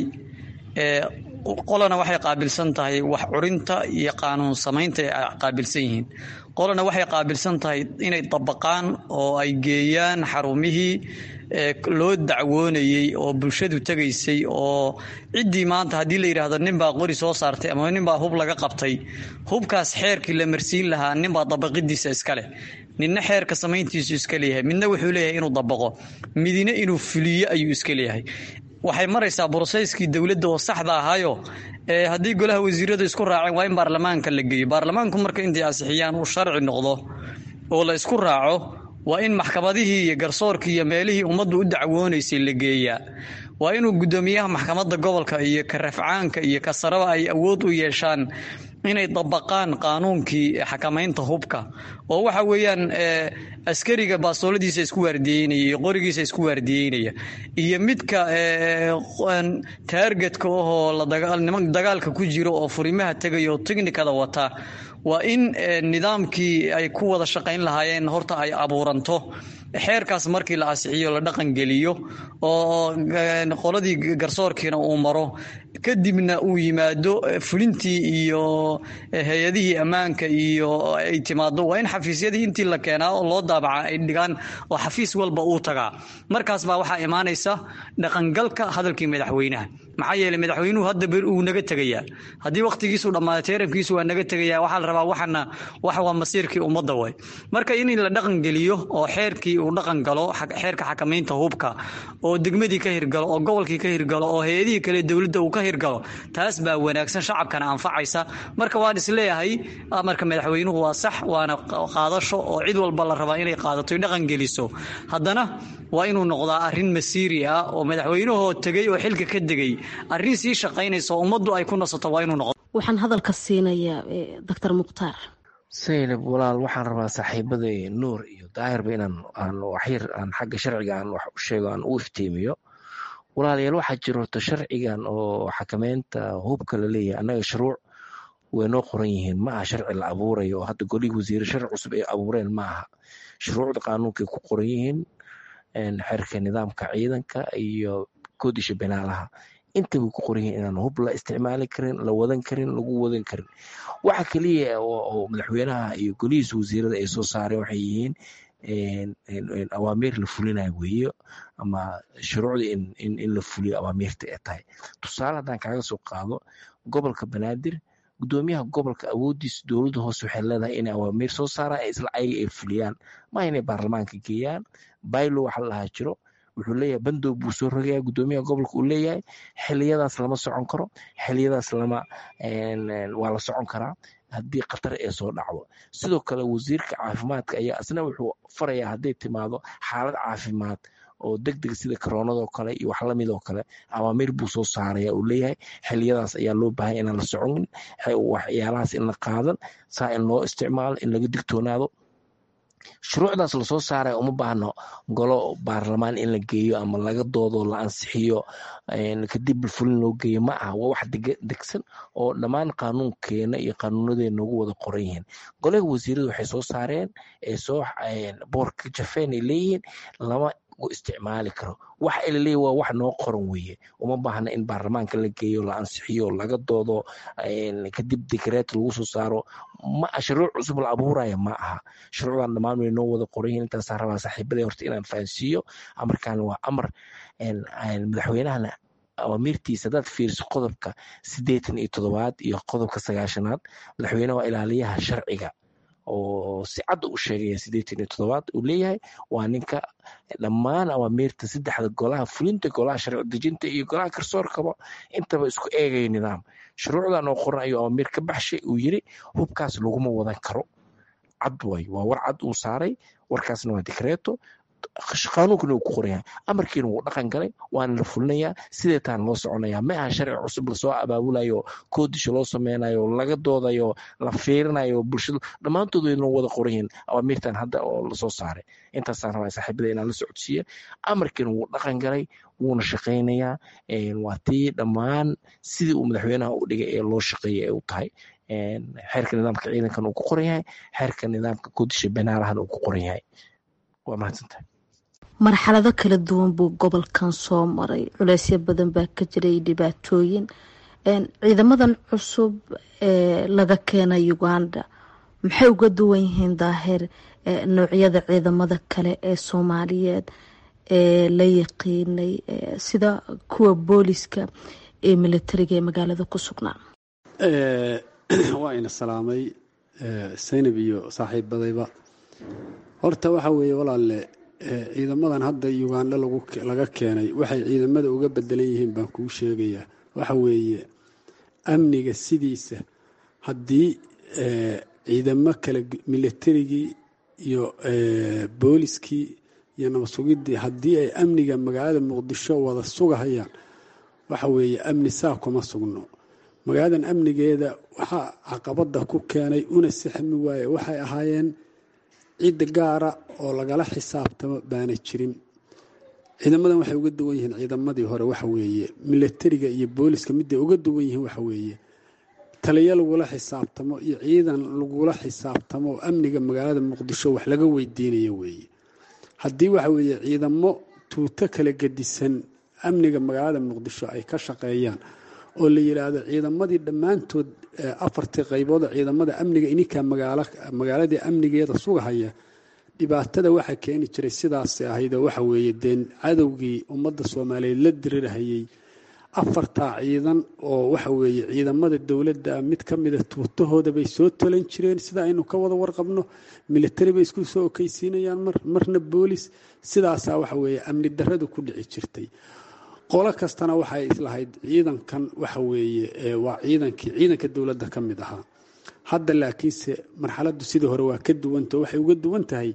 qolana waxay qaabilsan tahay wax curinta iyo qaanuun samaynta ay qaabilsan yihiin qolana waxay qaabilsan tahay inay dabaqaan oo ay geeyaan xarumihii loo dacwoonayey oo bulshadu tegaysay oo ciddii maanta haddii la yidhaahdo ninbaa qori soo saartay ama ninbaa hub laga qabtay hubkaas xeerkii la marsiin lahaa ninbaa dabaqidiisa iska leh ninna xeerka samayntiisu iska leeyahay midna wuxuu leeyahay inuu dabaqo midina inuu fuliyo ayuu iska leeyahay waxay maraysaa broseyskii dowladda oo saxda ahaayo haddii golaha wasiiradu isku raaceen waa in baarlamaanka la geeyo baarlamaanku marka intay asixiyaan uu sharci noqdo oo la isku raaco waa in maxkamadihii iyo garsoorkii iyo meelihii ummaddu u dacwoonaysay la geeyaa waa inuu guddoomiyaha maxkamadda gobolka iyo ka rafcaanka iyo ka saraba ay awood u yeeshaan inay dabaqaan qaanuunkii xakamaynta hubka oo waxa weeyaan askariga baasooladiisa isku waardiyeynaya iyo qorigiisa isku waardiyeynaya iyo midka taargetka ahoo dagaalka ku jiro oo furimaha tegaya oo tiknikada wata waa in nidaamkii ay ku wada shaqayn lahaayeen horta ay abuuranto xeerkaas markii la asixiyo la dhaqangeliyo oo qoladii garsoorkiina uu maro kadibna uu yimaado fulintii iyo hay-adihii ammaanka iyo ay timaado waa in xafiisyadii intii la keenaa oo loo daabaca ay dhigaan oo xafiis walba uu tagaa markaas baa waxaa imaanaysa dhaqangalka hadalkii madaxweynaha maxaa yeeley madaxweynuhu hadda ber uu naga tegayaa haddii wakhtigiisu dhammaaday teeramkiisu waa naga tegayaa waxaa la rabaa waxana wax waa masiirkii ummadda way marka in la dhaqangeliyo oo xeerkii uu dhaqan galo xeerka xakamaynta hubka oo degmadii ka hirgalo oo gobolkii ka hirgalo oo hay-adihii kale dowladda uu ka hirgalo taas baa wanaagsan shacabkana anfacaysa marka waan isleeyahay amarka madaxweynuhu waa sax waana qaadasho oo cid walba la rabaa inay qaadato dhaqangeliso haddana waa inuu noqdaa arrin masiiri ah oo madaxweynahoo tegey oo xilka ka degay arrin sii shaqaynaysa oo ummaddu ay ku nasato waa inuu noqdo waxaan hadalka siinayaa doctor mukhtaar saynab walaal waxaan rabaa saaxiibada nuur iyo daahirba inaan aan waxyar aan xagga sharciga aan wax u sheego aan u iftiimiyo walaalayaal waxaa jiro horta sharcigan oo xakameynta hubka la leeyahay annaga shuruuc way noo qoran yihiin ma aha sharci la abuurayo oo hadda golihii wasiire sharci cusub ay abuureen ma aha shuruucda qaanuunkay ku qoran yihiin xerka nidaamka ciidanka iyo koodisha binaalaha inta way ku qoran yihiin inaan hub la isticmaali karin la wadan karin lagu wadan karin waxa keliya oo madaxweynaha iyo golihiisa wasiirada ay soo saareen waxay yihiin awaamiir la fulinayo weeyo ama shuruucda in la fuliyo awaamiirta ay tahay tusaale haddaan kaaga soo qaado gobolka banaadir gudoomiyaha gobolka awoodiisa dowladda hoose waxay leedahay inay awaamiir soo saaraan ee isla ayaga ay fuliyaan ma inay baarlamaanka geeyaan baylo waxa la dhahaa jiro wuxuu leeyahay bandow buu soo rogayaa gudoomiyaha gobolka uu leeyahay xiliyadaas lama socon karo xiliyadaas lama waa la socon karaa haddii khatar ee soo dhacdo sidoo kale wasiirka caafimaadka ayaa isna wuxuu farayaa hadday timaado xaalad caafimaad oo deg deg sida koronadoo kale iyo wax lamid oo kale awaamiir buu soo saaraya uu leeyahay xiliyadaas ayaa loo baahay inaan la soconin waxyaalahaas in la qaadan saa in loo isticmaalo in laga digtoonaado shuruucdaas lasoo saaraya uma baahno golo baarlamaan in la geeyo ama laga doodo la ansixiyo kadib fulin loo geeyo ma aha waa wax degsan oo dhammaan qaanuunkeena iyo qaanuunadeena ugu wada qoran yihiin golaha wasiiradu waxay soo saareen ee soo boorka jafeen ay leeyihiin lama isticmaali karo wax ilaleey waa wax noo qoran weeye uma baahna in baarlamaanka la geeyo la ansixiyo laga doodo kadib dekreet lagu soo saaro ma shuruuc cusub la abuuraya ma aha shuruucdan dhammaan way noo wada qoran yihiin intaasaa rabaa saaxiibada horta inaan fahansiiyo amarkan waa amar madaxweynahana awaamirtiisa haddaad fiiriso qodobka siddeetan iyo toddobaad iyo qodobka sagaashanaad madaxweyne waa ilaaliyaha sharciga oo si cadda u sheegaya siddeetan iyo toddobaad uu leeyahay waa ninka dhammaan awaamiirta saddexda golaha fulinta golaha sharci dejinta iyo golaha garsoorkaba intaba isku eegaya nidaam shuruucdan oo qoran ayuu awaamiir ka baxshay uu yiri hubkaas laguma wadan karo cad way waa war cad uu saaray warkaasna waa dikreeto qaanuunkana uu ku qoran yahay amarkiina wuu dhaqan galay waana la fulinayaa sideetaan loo soconayaa ma aha sharci cusub lasoo abaabulayo koodisha loo sameynayo laga doodayo la fiirinayo bulshadu dhammaantood wayna wada qoran yihiin awaamiirtan hadda oo lasoo saaray intaasaan rabaa saaxiibada inaan la socodsiiya amarkiina wuu dhaqan galay wuuna shaqaynayaa waa tii dhammaan sidii uu madaxweynaha u dhigay ee loo shaqeeyay ee u tahay xeerka nidaamka ciidankan uu ku qoran yahay xeerka nidaamka koodisha banaalahan uu ku qoran yahay waa mahadsantahay marxalado kala duwan buu gobolkan soo maray culeysyo badan baa ka jiray dhibaatooyin ciidamadan cusub ee laga keenay uganda maxay uga duwan yihiin daahir noocyada ciidamada kale ee soomaaliyeed ee la yaqiinay sida kuwa booliska ee militariga ee magaalada ku sugnaa waa ina salaamay saynab iyo saaxiibadayba horta waxa weeye walaalle ciidamadan hadda uganda laga keenay waxay ciidamada uga bedelan yihiin baan kuu sheegayaa waxa weeye amniga sidiisa haddii ciidamo kale militarigii iyo booliskii iyo nabadsugiddii haddii ay amniga magaalada muqdisho wada sugahayaan waxa weeye amni saa kuma sugno magaaladan amnigeeda waxaa caqabada ku keenay una sixmi waaye waxay ahaayeen cidda gaara oo lagala xisaabtamo baana jirin ciidamadan waxay uga duwan yihiin ciidamadii hore waxa weeye milatariga iyo booliska miday uga duwan yihiin waxa weeye taliyo lagula xisaabtamo iyo ciidan lagula xisaabtamo oo amniga magaalada muqdisho wax laga weydiinayo weeye haddii waxa weeye ciidamo tuuto kala gedisan amniga magaalada muqdisho ay ka shaqeeyaan oo la yidhaahdo ciidamadii dhammaantood afartii qaybood oo ciidamada amniga ininkaa magaaladii amnigeeda sugahaya dhibaatada waxaa keeni jiray sidaas ahaydoo waxa weeye deen cadowgii ummadda soomaaliyeed la dirirhayay afartaa ciidan oo waxa weeye ciidamada dowladda mid ka mida tuutahooda bay soo tolan jireen sida aynu ka wada warqabno militari bay isku soo okeysiinayaan mar marna boolis sidaasaa waxa weeye amni darradu ku dhici jirtay qolo kastana waxay islahayd ciidankan waxa weeye waa ciidankii ciidanka dowladda ka mid ahaa hadda laakiinse marxaladdu sidii hore waa ka duwanta waxay uga duwan tahay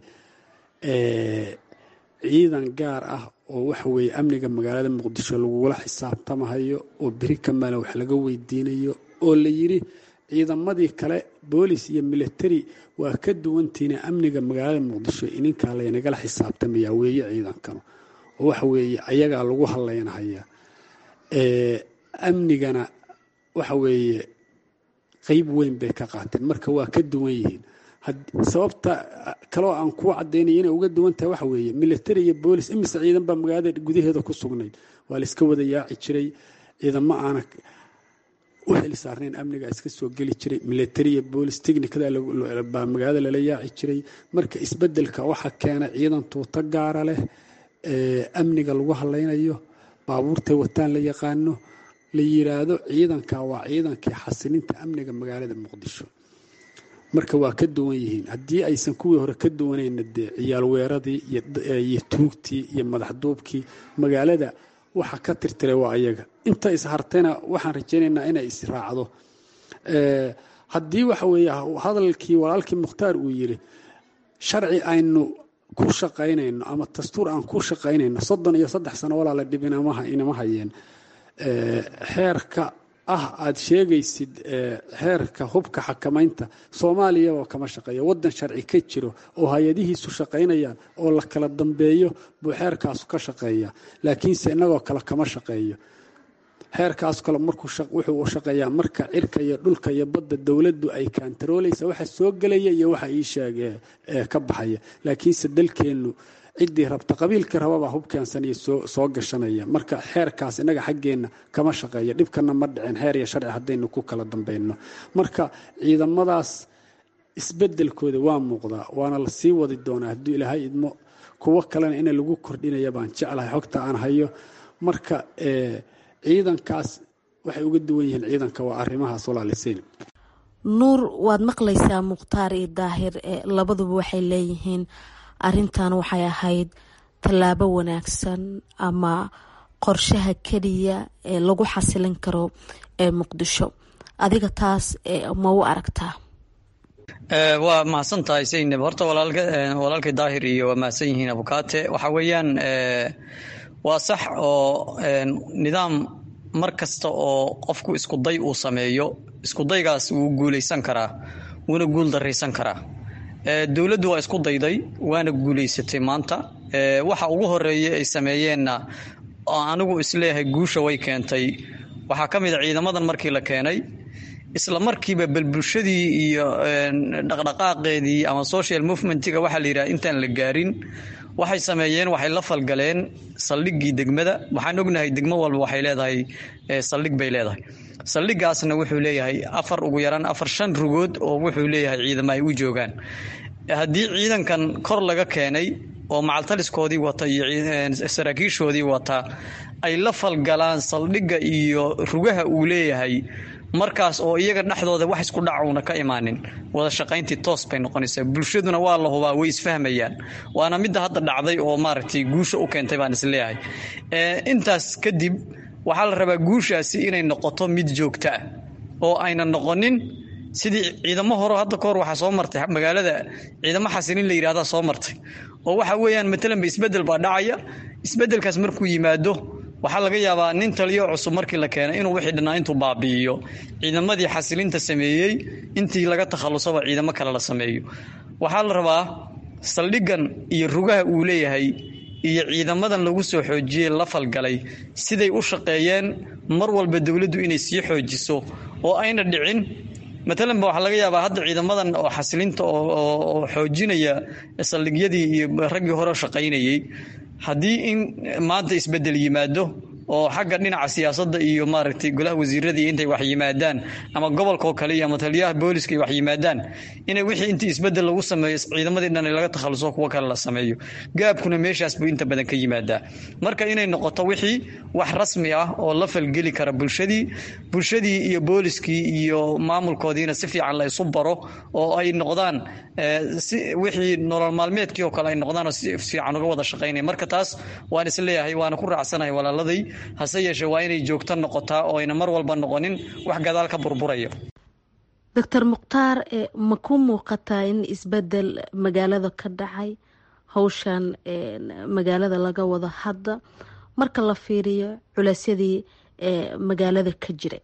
ciidan gaar ah oo waxa weeye amniga magaalada muqdisho lagula xisaabtamahayo oo beri kamala wax laga weydiinayo oo la yidhi ciidamadii kale boolis iyo militari waa ka duwantiina amniga magaalada muqdisho ininkaa laynagala xisaabtamayaa weeye ciidankanu oo waxa weeye ayagaa lagu hadlaynhayaa amnigana waxa weeye qeyb weyn bay ka qaateen marka waa ka duwan yihiin sababta kaloo aan kuu cadaynaya inay uga duwan tahay waxa weeye military iyo boolis imise ciidan baa magaalada gudaheeda ku sugnayd waa la iska wada yaaci jiray ciidamo aana u xil saarnayn amniga iska soo geli jiray military iyo boolis technicada baa magaalada lala yaaci jiray marka isbedelka waxa keena ciidan tuuto gaara leh amniga lagu hadlaynayo baabuurtay wataan la yaqaano la yiraahdo ciidanka waa ciidankii xasilinta amniga magaalada muqdisho marka waa ka duwan yihiin haddii aysan kuwii hore ka duwanayna dee ciyaal weeradii iyo tuugtii iyo madaxduubkii magaalada waxa ka tirtiray waa ayaga inta ishartayna waxaan rajaynaynaa inay israacdo haddii waxa weeye hadalkii walaalkii mukhtaar uu yiri sharci aynu ku shaqaynayno ama dastuur aan ku shaqaynayno soddon iyo saddex sano walaala dhib inama hayeen xeerka ah aada sheegaysid xeerka hubka xakamaynta soomaaliyaba kama shaqeeyo waddan sharci ka jiro oo hay-adihiisu shaqaynayaan oo la kala dambeeyo buu xeerkaasu ka shaqeeya laakiinse innagoo kale kama shaqeeyo xeerkaas kale markuu wuxuu shaqeeyaa marka cirka iyo dhulka iyo badda dowladdu ay kaantaroolaysa waxa soo gelaya iyo waxa ii sheege ka baxaya laakiinse dalkeennu ciddii rabta qabiilkii rababaa hubkeensanaya soo gashanaya marka xeerkaas innaga xaggeenna kama shaqeeya dhibkana ma dhicin xeer iyo sharci haddaynu ku kala dambayno marka ciidamadaas isbedelkooda waa muuqdaa waana la sii wadi doonaa hadduu ilaahay idmo kuwo kalena ina lagu kordhinaya baan jeclahay xogta aan hayo marka ciidankaas waxay uga duwan yihiin ciidanka waa arrimahaas walaaliseyn nuur waad maqlaysaa mukhtaar iyo daahir labaduba waxay leeyihiin arintan waxay ahayd tallaabo wanaagsan ama qorshaha keliya ee lagu xasilin karo ee muqdisho adiga taas ma u aragtaa waa mahadsan tahay saynab horta walaalkay daahir iyo waa mahadsan yihiin abukaate waxa weeyaan waa sax oo nidaam mar kasta oo qofku iskuday uu sameeyo iskudaygaas wuu guulaysan karaa wuuna guul daraysan karaa dowladdu waa isku dayday waana guulaysatay maanta waxa ugu horeeya ay sameeyeenna oo anigu isleeyahay guusha way keentay waxaa ka mid a ciidamadan markii la keenay isla markiiba bal bulshadii iyo dhaqdhaqaaqeedii ama social movementiga waxaa la yidhaha intaan la gaarin waxay sameeyeen waxay la falgaleen saldhiggii degmada waxaan ognahay degmo walba waxay leedahay saldhig bay leedahay saldhigaasna wuxuu leeyahay afar ugu yaraan afar shan rugood oo wuxuu leeyahay ciidamo ay u joogaan haddii ciidankan kor laga keenay oo macaltaliskoodii wata iyo saraakiishoodii wata ay la falgalaan saldhigga iyo rugaha uu leeyahay markaas oo iyaga dhexdooda wax isku dhacuuna ka imaanin wada shaqayntii toos bay noqonaysaa bulshaduna waa la hubaa way isfahmayaan waana midda hadda dhacday oo maaragtay guusha u keentay baan isleeyahay intaas kadib waxaa la rabaa guushaasi inay noqoto mid joogta ah oo ayna noqonin sidii ciidamo hore hadda kahor waxaa soo martay magaalada ciidamo xasilin la yidhahdaa soo martay oo waxa weeyaan matalanba isbedel baa dhacaya isbedelkaas markuu yimaado waxaa laga yaabaa nin taliyo cusub markii la keenay inuu wixii dhannaa intuu baabi'iyo ciidamadii xasilinta sameeyey intii laga takhallusaba ciidamo kale la sameeyo waxaa la rabaa saldhiggan iyo rugaha uu leeyahay iyo ciidamadan lagu soo xoojiyey la falgalay siday u shaqeeyeen mar walba dowladdu inay sii xoojiso oo ayna dhicin matalanba waxaa laga yaabaa hadda ciidamadan oo xasilinta oo xoojinaya saldhigyadii iyo raggii hore shaqaynayey haddii in maanta isbedel yimaado oo xagga dhinaca siyaasadda iyo maaragtay golaha wasiiradii intay wax yimaadaan ama gobolkao kale iyo ama taliyaha booliska ay wax yimaadaan inay wixii intii isbedel lagu sameeyo ciidamadii dhan laga takhaluso kuwo kale la sameeyo gaabkuna meeshaas buu inta badan ka yimaadaa marka inay noqoto wixii wax rasmi ah oo la falgeli kara bulshadii bulshadii iyo booliskii iyo maamulkoodiina si fiican la isu baro oo ay noqdaan si wixii nolol maalmeedkii oo kale ay noqdaan oo si fiican uga wada shaqaynaya marka taas waan isleeyahay waana ku raacsanahay walaaladay hase yeeshee waa inay joogto noqotaa oo ayna mar walba noqonin wax gadaal ka burburayo doctor mukhtaar ma ku muuqataa in isbedel magaalada ka dhacay hawshan magaalada laga wado hadda marka la fiiriyo culeysyadii magaalada ka jiray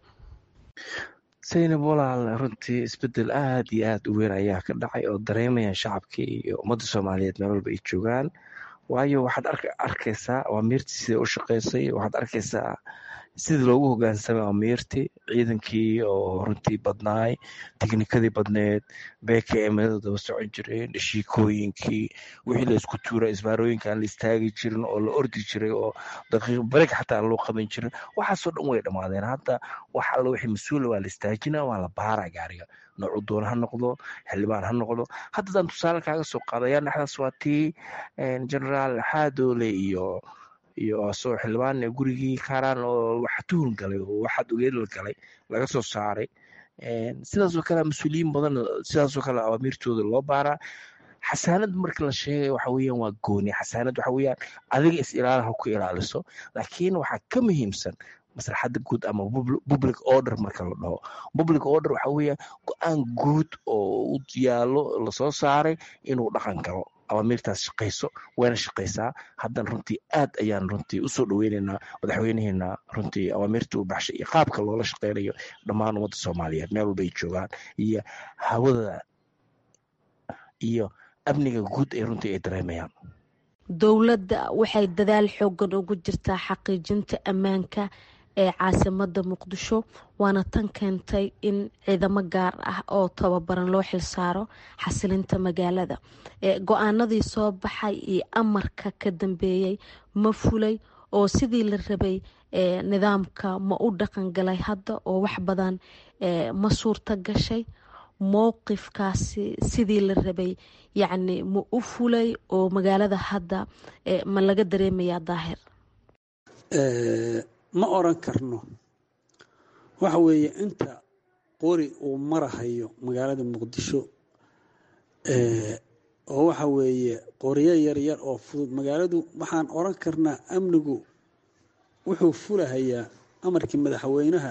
saynab walaal runtii isbedel aada iyo aada u weyn ayaa ka dhacay oo dareemayaan shacabkii iyo ummadda soomaaliyeed meel walba ay joogaan waayo waxaad arkaysaa amiirtii sida u shaqeysay waxaad arkaysaa sidii loogu hogaansamay amiirtii ciidankii oo runtii badnaay tiknikadii badneed bkmada daba socon jireen dhashiikooyinkii wixii la isku tuura isbaarooyinka aan la istaagi jirin oo la ordi jiray oo daqiiq barig xataa aan loo qaban jirin waxaasoo dhan way dhammaadeen hadda wax alla wixii mas-uula waa la istaajina waa la baara gaariga noocu doona ha noqdo xildhibaan ha noqdo haddadaan tusaale kaaga soo qaadaya dhexdaas waa tii generaal xaadoole iyo iyo asoo xildhibaan gurigii kaaraan oo waxa tuhun galay oo waxaad ogeedal galay laga soo saaray sidaasoo kale mas-uuliyiin badan sidaasoo kale awaamiirtooda loo baaraa xasaanad marka la sheegay waxa weeyaan waa gooni xasaanad waxa weeyaan adiga is ilaalaha ku ilaaliso laakiin waxaa ka muhiimsan maslaxadda guud ama public order marka la dhaho public order waxa weeyaan go-aan guud oo u yaalo lasoo saaray inuu dhaqan galo awaamiirtaas shaqayso wayna shaqaysaa haddana runtii aad ayaan runtii usoo dhoweynaynaa madaxweynaheena runtii awaamiirta u baxshay iyo qaabka loola shaqeynayo dhammaan ummadda soomaaliyeed meel walba ay joogaan iyo hawada iyo amniga guud ee runtii ay dareemayaan dowladda waxay dadaal xoogan ugu jirtaa xaqiijinta ammaanka ee caasimada muqdisho waana tan keentay in ciidamo gaar ah oo tababaran loo xilsaaro xasilinta magaalada go-aanadii soo baxay iyo amarka ka dambeeyey ma fulay oo sidii la rabay nidaamka ma u dhaqan galay hadda oo wax badan ma suurta gashay mowqifkaasi sidii la rabay yacni ma u fulay oo magaalada hadda ma laga dareemayaa daahir ma oran karno waxa weeye inta qori uu marahayo magaalada muqdisho oo waxa weeye qoryo yaryar oo fudud magaaladu waxaan oran karnaa amnigu wuxuu fulahayaa amarkii madaxweynaha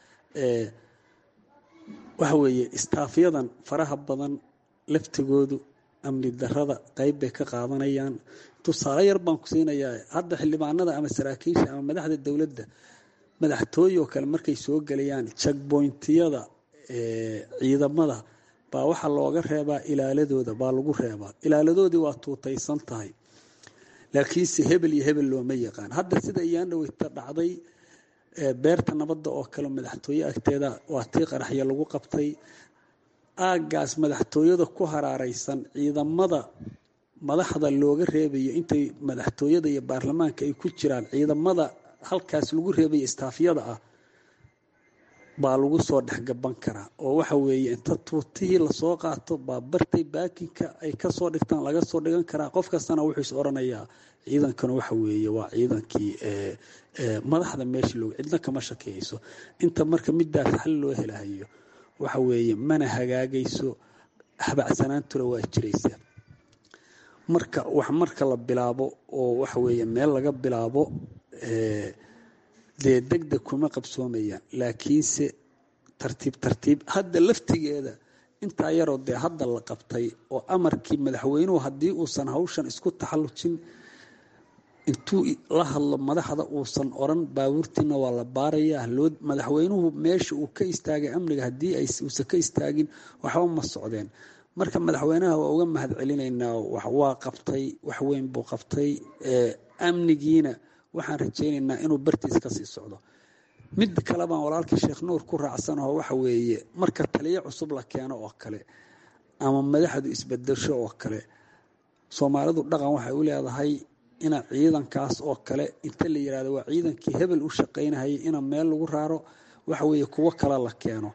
waxa weeye istaafyadan faraha badan laftigoodu amni darada qeyb bay ka qaadanayaan tusaale yar baan ku siinayaa hadda xildhibaanada ama saraakiisha ama madaxda dowladda madaxtooye oo kale markay soo gelayaan jagboyntiyada ciidamada baa waxaa looga reebaa ilaaladooda baa lagu reebaa ilaaladoodii waa tuutaysan tahay laakiinse hebel iyo hebel looma yaqaan hadda sida iyaandhaweyta dhacday beerta nabadda oo kale madaxtooye agteeda waa tii qaraxya lagu qabtay aaggaas madaxtooyada ku haraareysan ciidamada madaxda looga reebayo intay madaxtooyada iyo baarlamaanka ay ku jiraan ciidamada halkaas lagu reebayo istaafyada ah baa lagu soo dhexgaban karaa oo waxa weeye inta tuutihii lasoo qaato baa bartay baakinka ay kasoo dhigtaan laga soo dhigan karaa qof kastana wuxuu is oranayaa ciidankana waxa weeye waa ciidankii madaxda meesha looga cidna kama shakeyso inta marka midaas xal loo helahayo waxa weeye mana hagaagayso habacsanaantuna waa jiraysa marka wax marka la bilaabo oo waxa weeye meel laga bilaabo dee degdeg kuma qabsoomayaan laakiinse tartiib tartiib hadda laftigeeda intaa yaroo dee hadda la qabtay oo amarkii madaxweynuhu haddii uusan hawshan isku taxallujin intuu la hadlo madaxda uusan oran baabuurtiina waa la baarayaa loo madaxweynuhu meesha uu ka istaagay amniga haddii uusan ka istaagin waxba ma socdeen marka madaxweynaha waa uga mahad celinaynaa waa qabtay wax weyn buu qabtay amnigiina waxaan rajaynaynaa inuu bartiis ka sii socdo mid kale baan walaalkii sheekh nuur ku raacsanaho waxa weeye marka taliyo cusub la keeno oo kale ama madaxdu isbedesho oo kale soomaalidu dhaqan waxay u leedahay ina ciidankaas oo kale inta la yirahdo waa ciidankii hebel u shaqaynahayay ina meel lagu raaro waxa weeye kuwo kale la keeno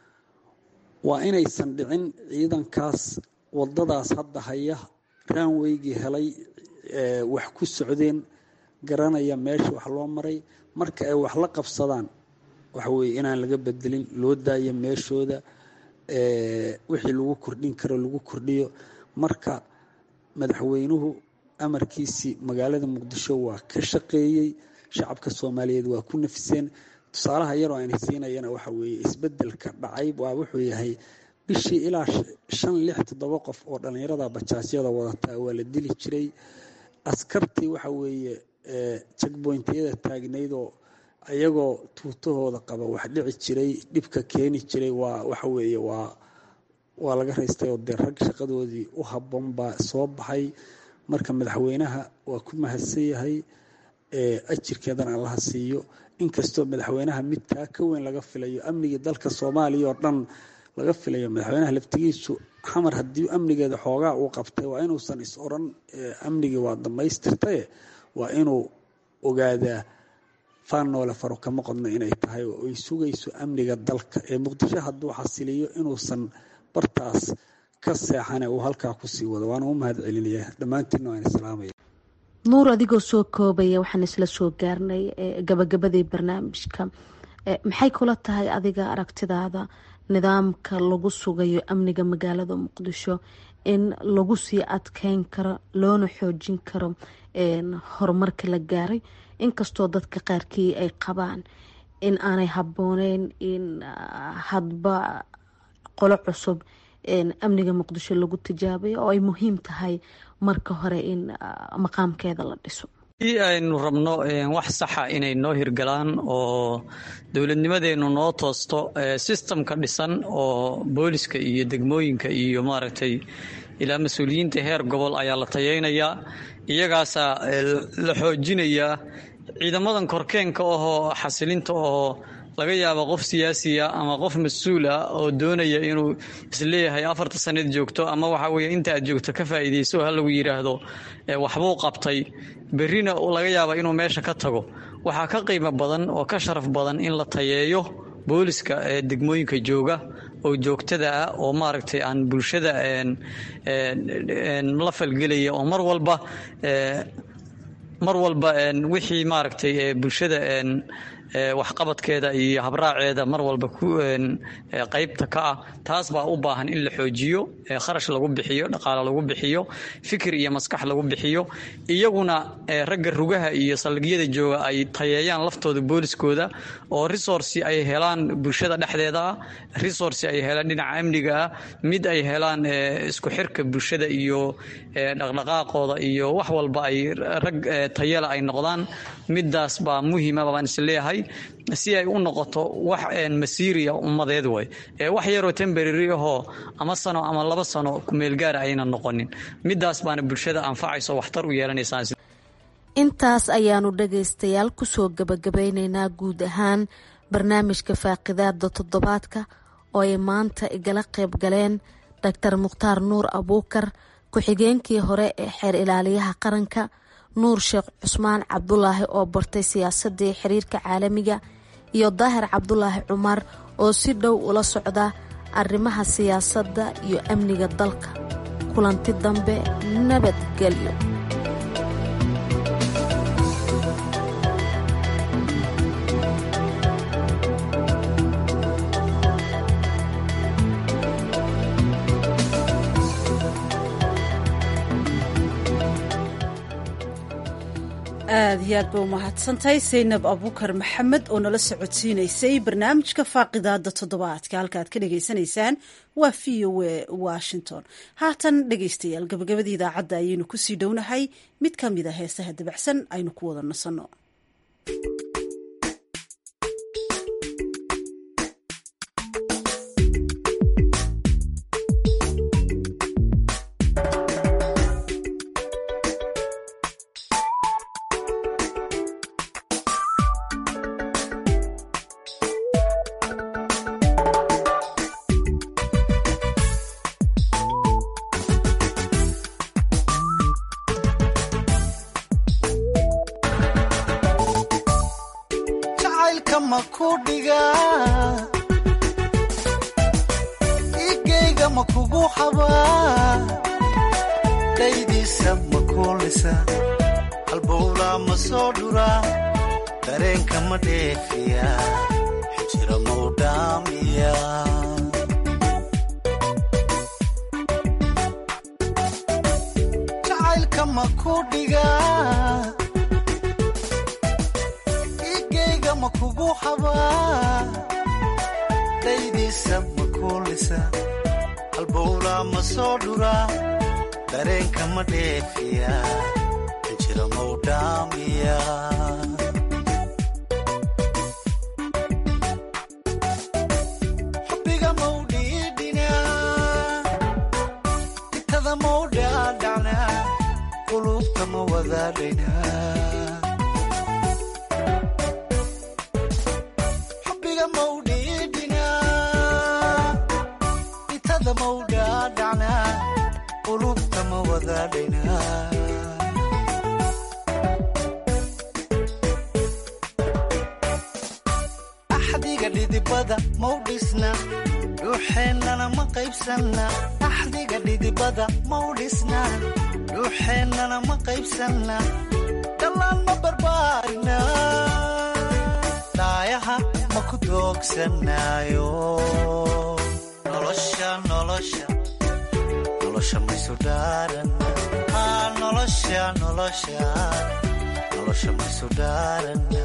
waa inaysan dhicin ciidankaas wadadaas hadda haya raanweygii helay wax ku socdeen garanaya meesha wax loo maray marka ay wax la qabsadaan waxa weeye inaan laga bedelin loo daayo meeshooda wixii lagu kordhin karo lagu kordhiyo marka madaxweynuhu amarkiisii magaalada muqdisho waa ka shaqeeyey shacabka soomaaliyeed waa ku nafiseen tusaalaha yaroo ayna siinayana waxa weeye isbedelka dhacay waa wuxuu yahay bishii ilaa shan lix toddoba qof oo dhallinyarada bajaasyada wadataa waa la dili jiray askartii waxa weeye jagboyntiyada taagnaydoo ayagoo tuutahooda qaba wax dhici jiray dhibka keeni jiray waa waxa weeye waa waa laga raystay oo dee rag shaqadoodii u habboon baa soo baxay marka madaxweynaha waa ku mahadsan yahay ajirkeedana allaha siiyo inkastoo madaxweynaha mid taa ka weyn laga filayo amnigii dalka soomaaliya oo dhan laga filayo madaxweynaha laftigiisu xamar haddii amnigeeda xoogaa uu qabtay waa inuusan is oran amnigii waa dhammaystirtaye waa inuu ogaadaa faannoole faro kama qodno inay tahay oo ay sugayso amniga dalka ee muqdisho hadduu xasiliyo inuusan bartaas ka seexane uu halkaa kusii wado waana u mahad celinaya dhammaantiinna waan islaamaya nuur adigoo soo koobaya waxaan isla soo gaarnay gabagabadii barnaamijka maxay kula tahay adiga aragtidaada nidaamka lagu sugayo amniga magaalada muqdisho in lagu sii adkeyn karo loona xoojin karo horumarka la gaaray inkastoo dadka qaarkii ay qabaan in aanay habbooneyn in hadba qolo cusub amniga muqdisho lagu tijaabayo oo ay muhiim tahay marka hore in maqaamkeeda la dhiso i aynu rabno wax saxa inay noo hirgalaan oo dowladnimadeennu noo toosto sistamka dhisan oo booliska iyo degmooyinka iyo maaragtay ilaa mas-uuliyiinta heer gobol ayaa la tayeynayaa iyagaasaa la xoojinayaa ciidamadan korkeenka ahoo xasilinta ahoo laga yaaba qof siyaasiya ama qof mas-uul ah oo doonaya inuu isleeyahay afarta sanad joogto ama waxa weye inta aad joogto ka faa'iidayso ha lagu yidhaahdo waxbuu qabtay berrina laga yaaba inuu meesha ka tago waxaa ka qiimo badan oo ka sharaf badan in la tayeeyo booliska ee degmooyinka jooga oo joogtada ah oo maaragtay aan bulshada la falgelaya oo mar walba mar walba wixii maaragtay bulshada waxqabadkeeda iyo habraaceeda mar walba ku qaybta ka ah taas baa u baahan in la xoojiyo kharash lagu bixiyo dhaqaale lagu bixiyo fikir iyo maskax lagu bixiyo iyaguna ragga rugaha iyo saldhigyada jooga ay tayeeyaan laftooda booliskooda oo resource ay helaan bulshada dhexdeeda ah resource ay helaan dhinaca amniga ah mid ay helaan isku xirka bulshada iyo dhaqdhaqaaqooda iyo wax walba ay rag tayela ay noqdaan midaas baa muhiima baan is leeyahay si ay u noqoto wax masiiriya ummadeed way wax yaroo temberary ahoo ama sano ama laba sano kumeelgaara ayna noqonin midaas baana bulshada anfacayso waxtar u yeelanaysaa intaas ayaanu dhagaystayaal kusoo gabagabeyneynaa guud ahaan barnaamijka faaqidaada toddobaadka oo ay maanta igala qayb galeen doctor mukhtaar nuur abuukar ku-xigeenkii hore ee xeer ilaaliyaha qaranka nuur sheekh cusmaan cabdulaahi oo bartay siyaasadii xiriirka caalamiga iyo daahir cabdulaahi cumar oo si dhow ula socda arrimaha siyaasadda iyo amniga dalka kulanti dambe nabadgelyo aad iyo aad ba umahadsantahay saynab abuukar maxamed oo nala socodsiinaysay barnaamijka faaqidaada toddobaadka halka aad ka dhagaysanaysaan waa v o a washington haatan dhegaystayaal gabagabadii idaacadda ayaynu kusii dhownahay mid ka mid a heesaha dabacsan aynu ku wada nasanno igeyga ma kugu xabaa daydiisa ma kuulisa halbowlaa ma soo dhuraa dareenka ma dheefiya xijira mau dhaamiya jacaylka ma ku dhigaa igeyga ma kugu xabaa daydiisa ma kuulisa halbowlaa ma soo dhuraa dareenka ma dheefiya xijira mau dhaamiya xubbiga mau dhiidhinaa itada mau dhaadhacnaa qulubta ma wadaadhaynaa xubbiga mau dhiidhinaa itada mau dhaadhacnaa qulubta ma wadaadhaynaa axdiga dhidibada mau dhisna dhuuxeennana ma qaybsanna axdiga dhidibada mau dhisna dhuuxeennana ma qaybsanna dhallaan ma barbaarina dhaayaha ma ku doogsanaayo nolosha nolosha nolosha maysu dhaaranna aa nolosha nolosha nolosha maysu dhaaranna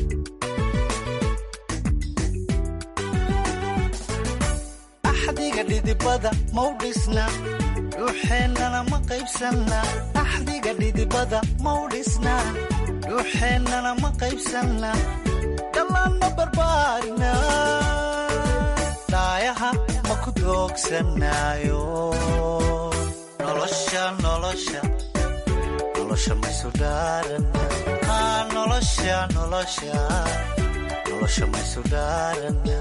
axdiga dhidibada mau dhisna dhuuxeennana ma qaybsanna axdiga dhidibada mau dhisna dhuuxeennana ma qaybsanna dhallaan ma barbaarina dhaayaha ma ku doogsanaayo nolosha nolosha nolosha maysu dhaaranna aa nolosha nolosha nolosha maysu dhaaranna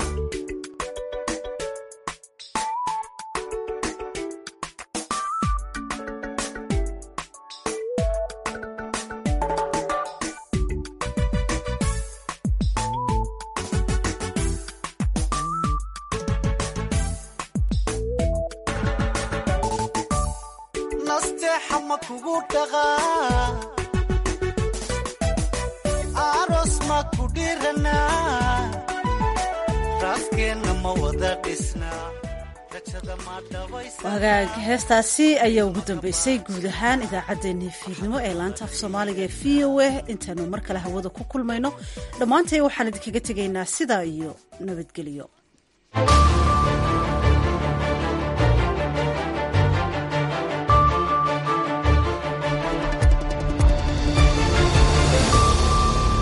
nasteexa ma kugu dhaqaa aroos ma ku dhiranaa raaskeenna ma wada dhisnaa rajada ma dhabaysa wagaag heestaasi ayaa ugu dambeysay guud ahaan idaacaddeenii fiidnimo ee laanta af soomaaliga ee v o a intaanu mar kale hawada ku kulmayno dhammaantay waxaan idinkaga tegaynaa sidaa iyo nabadgelyo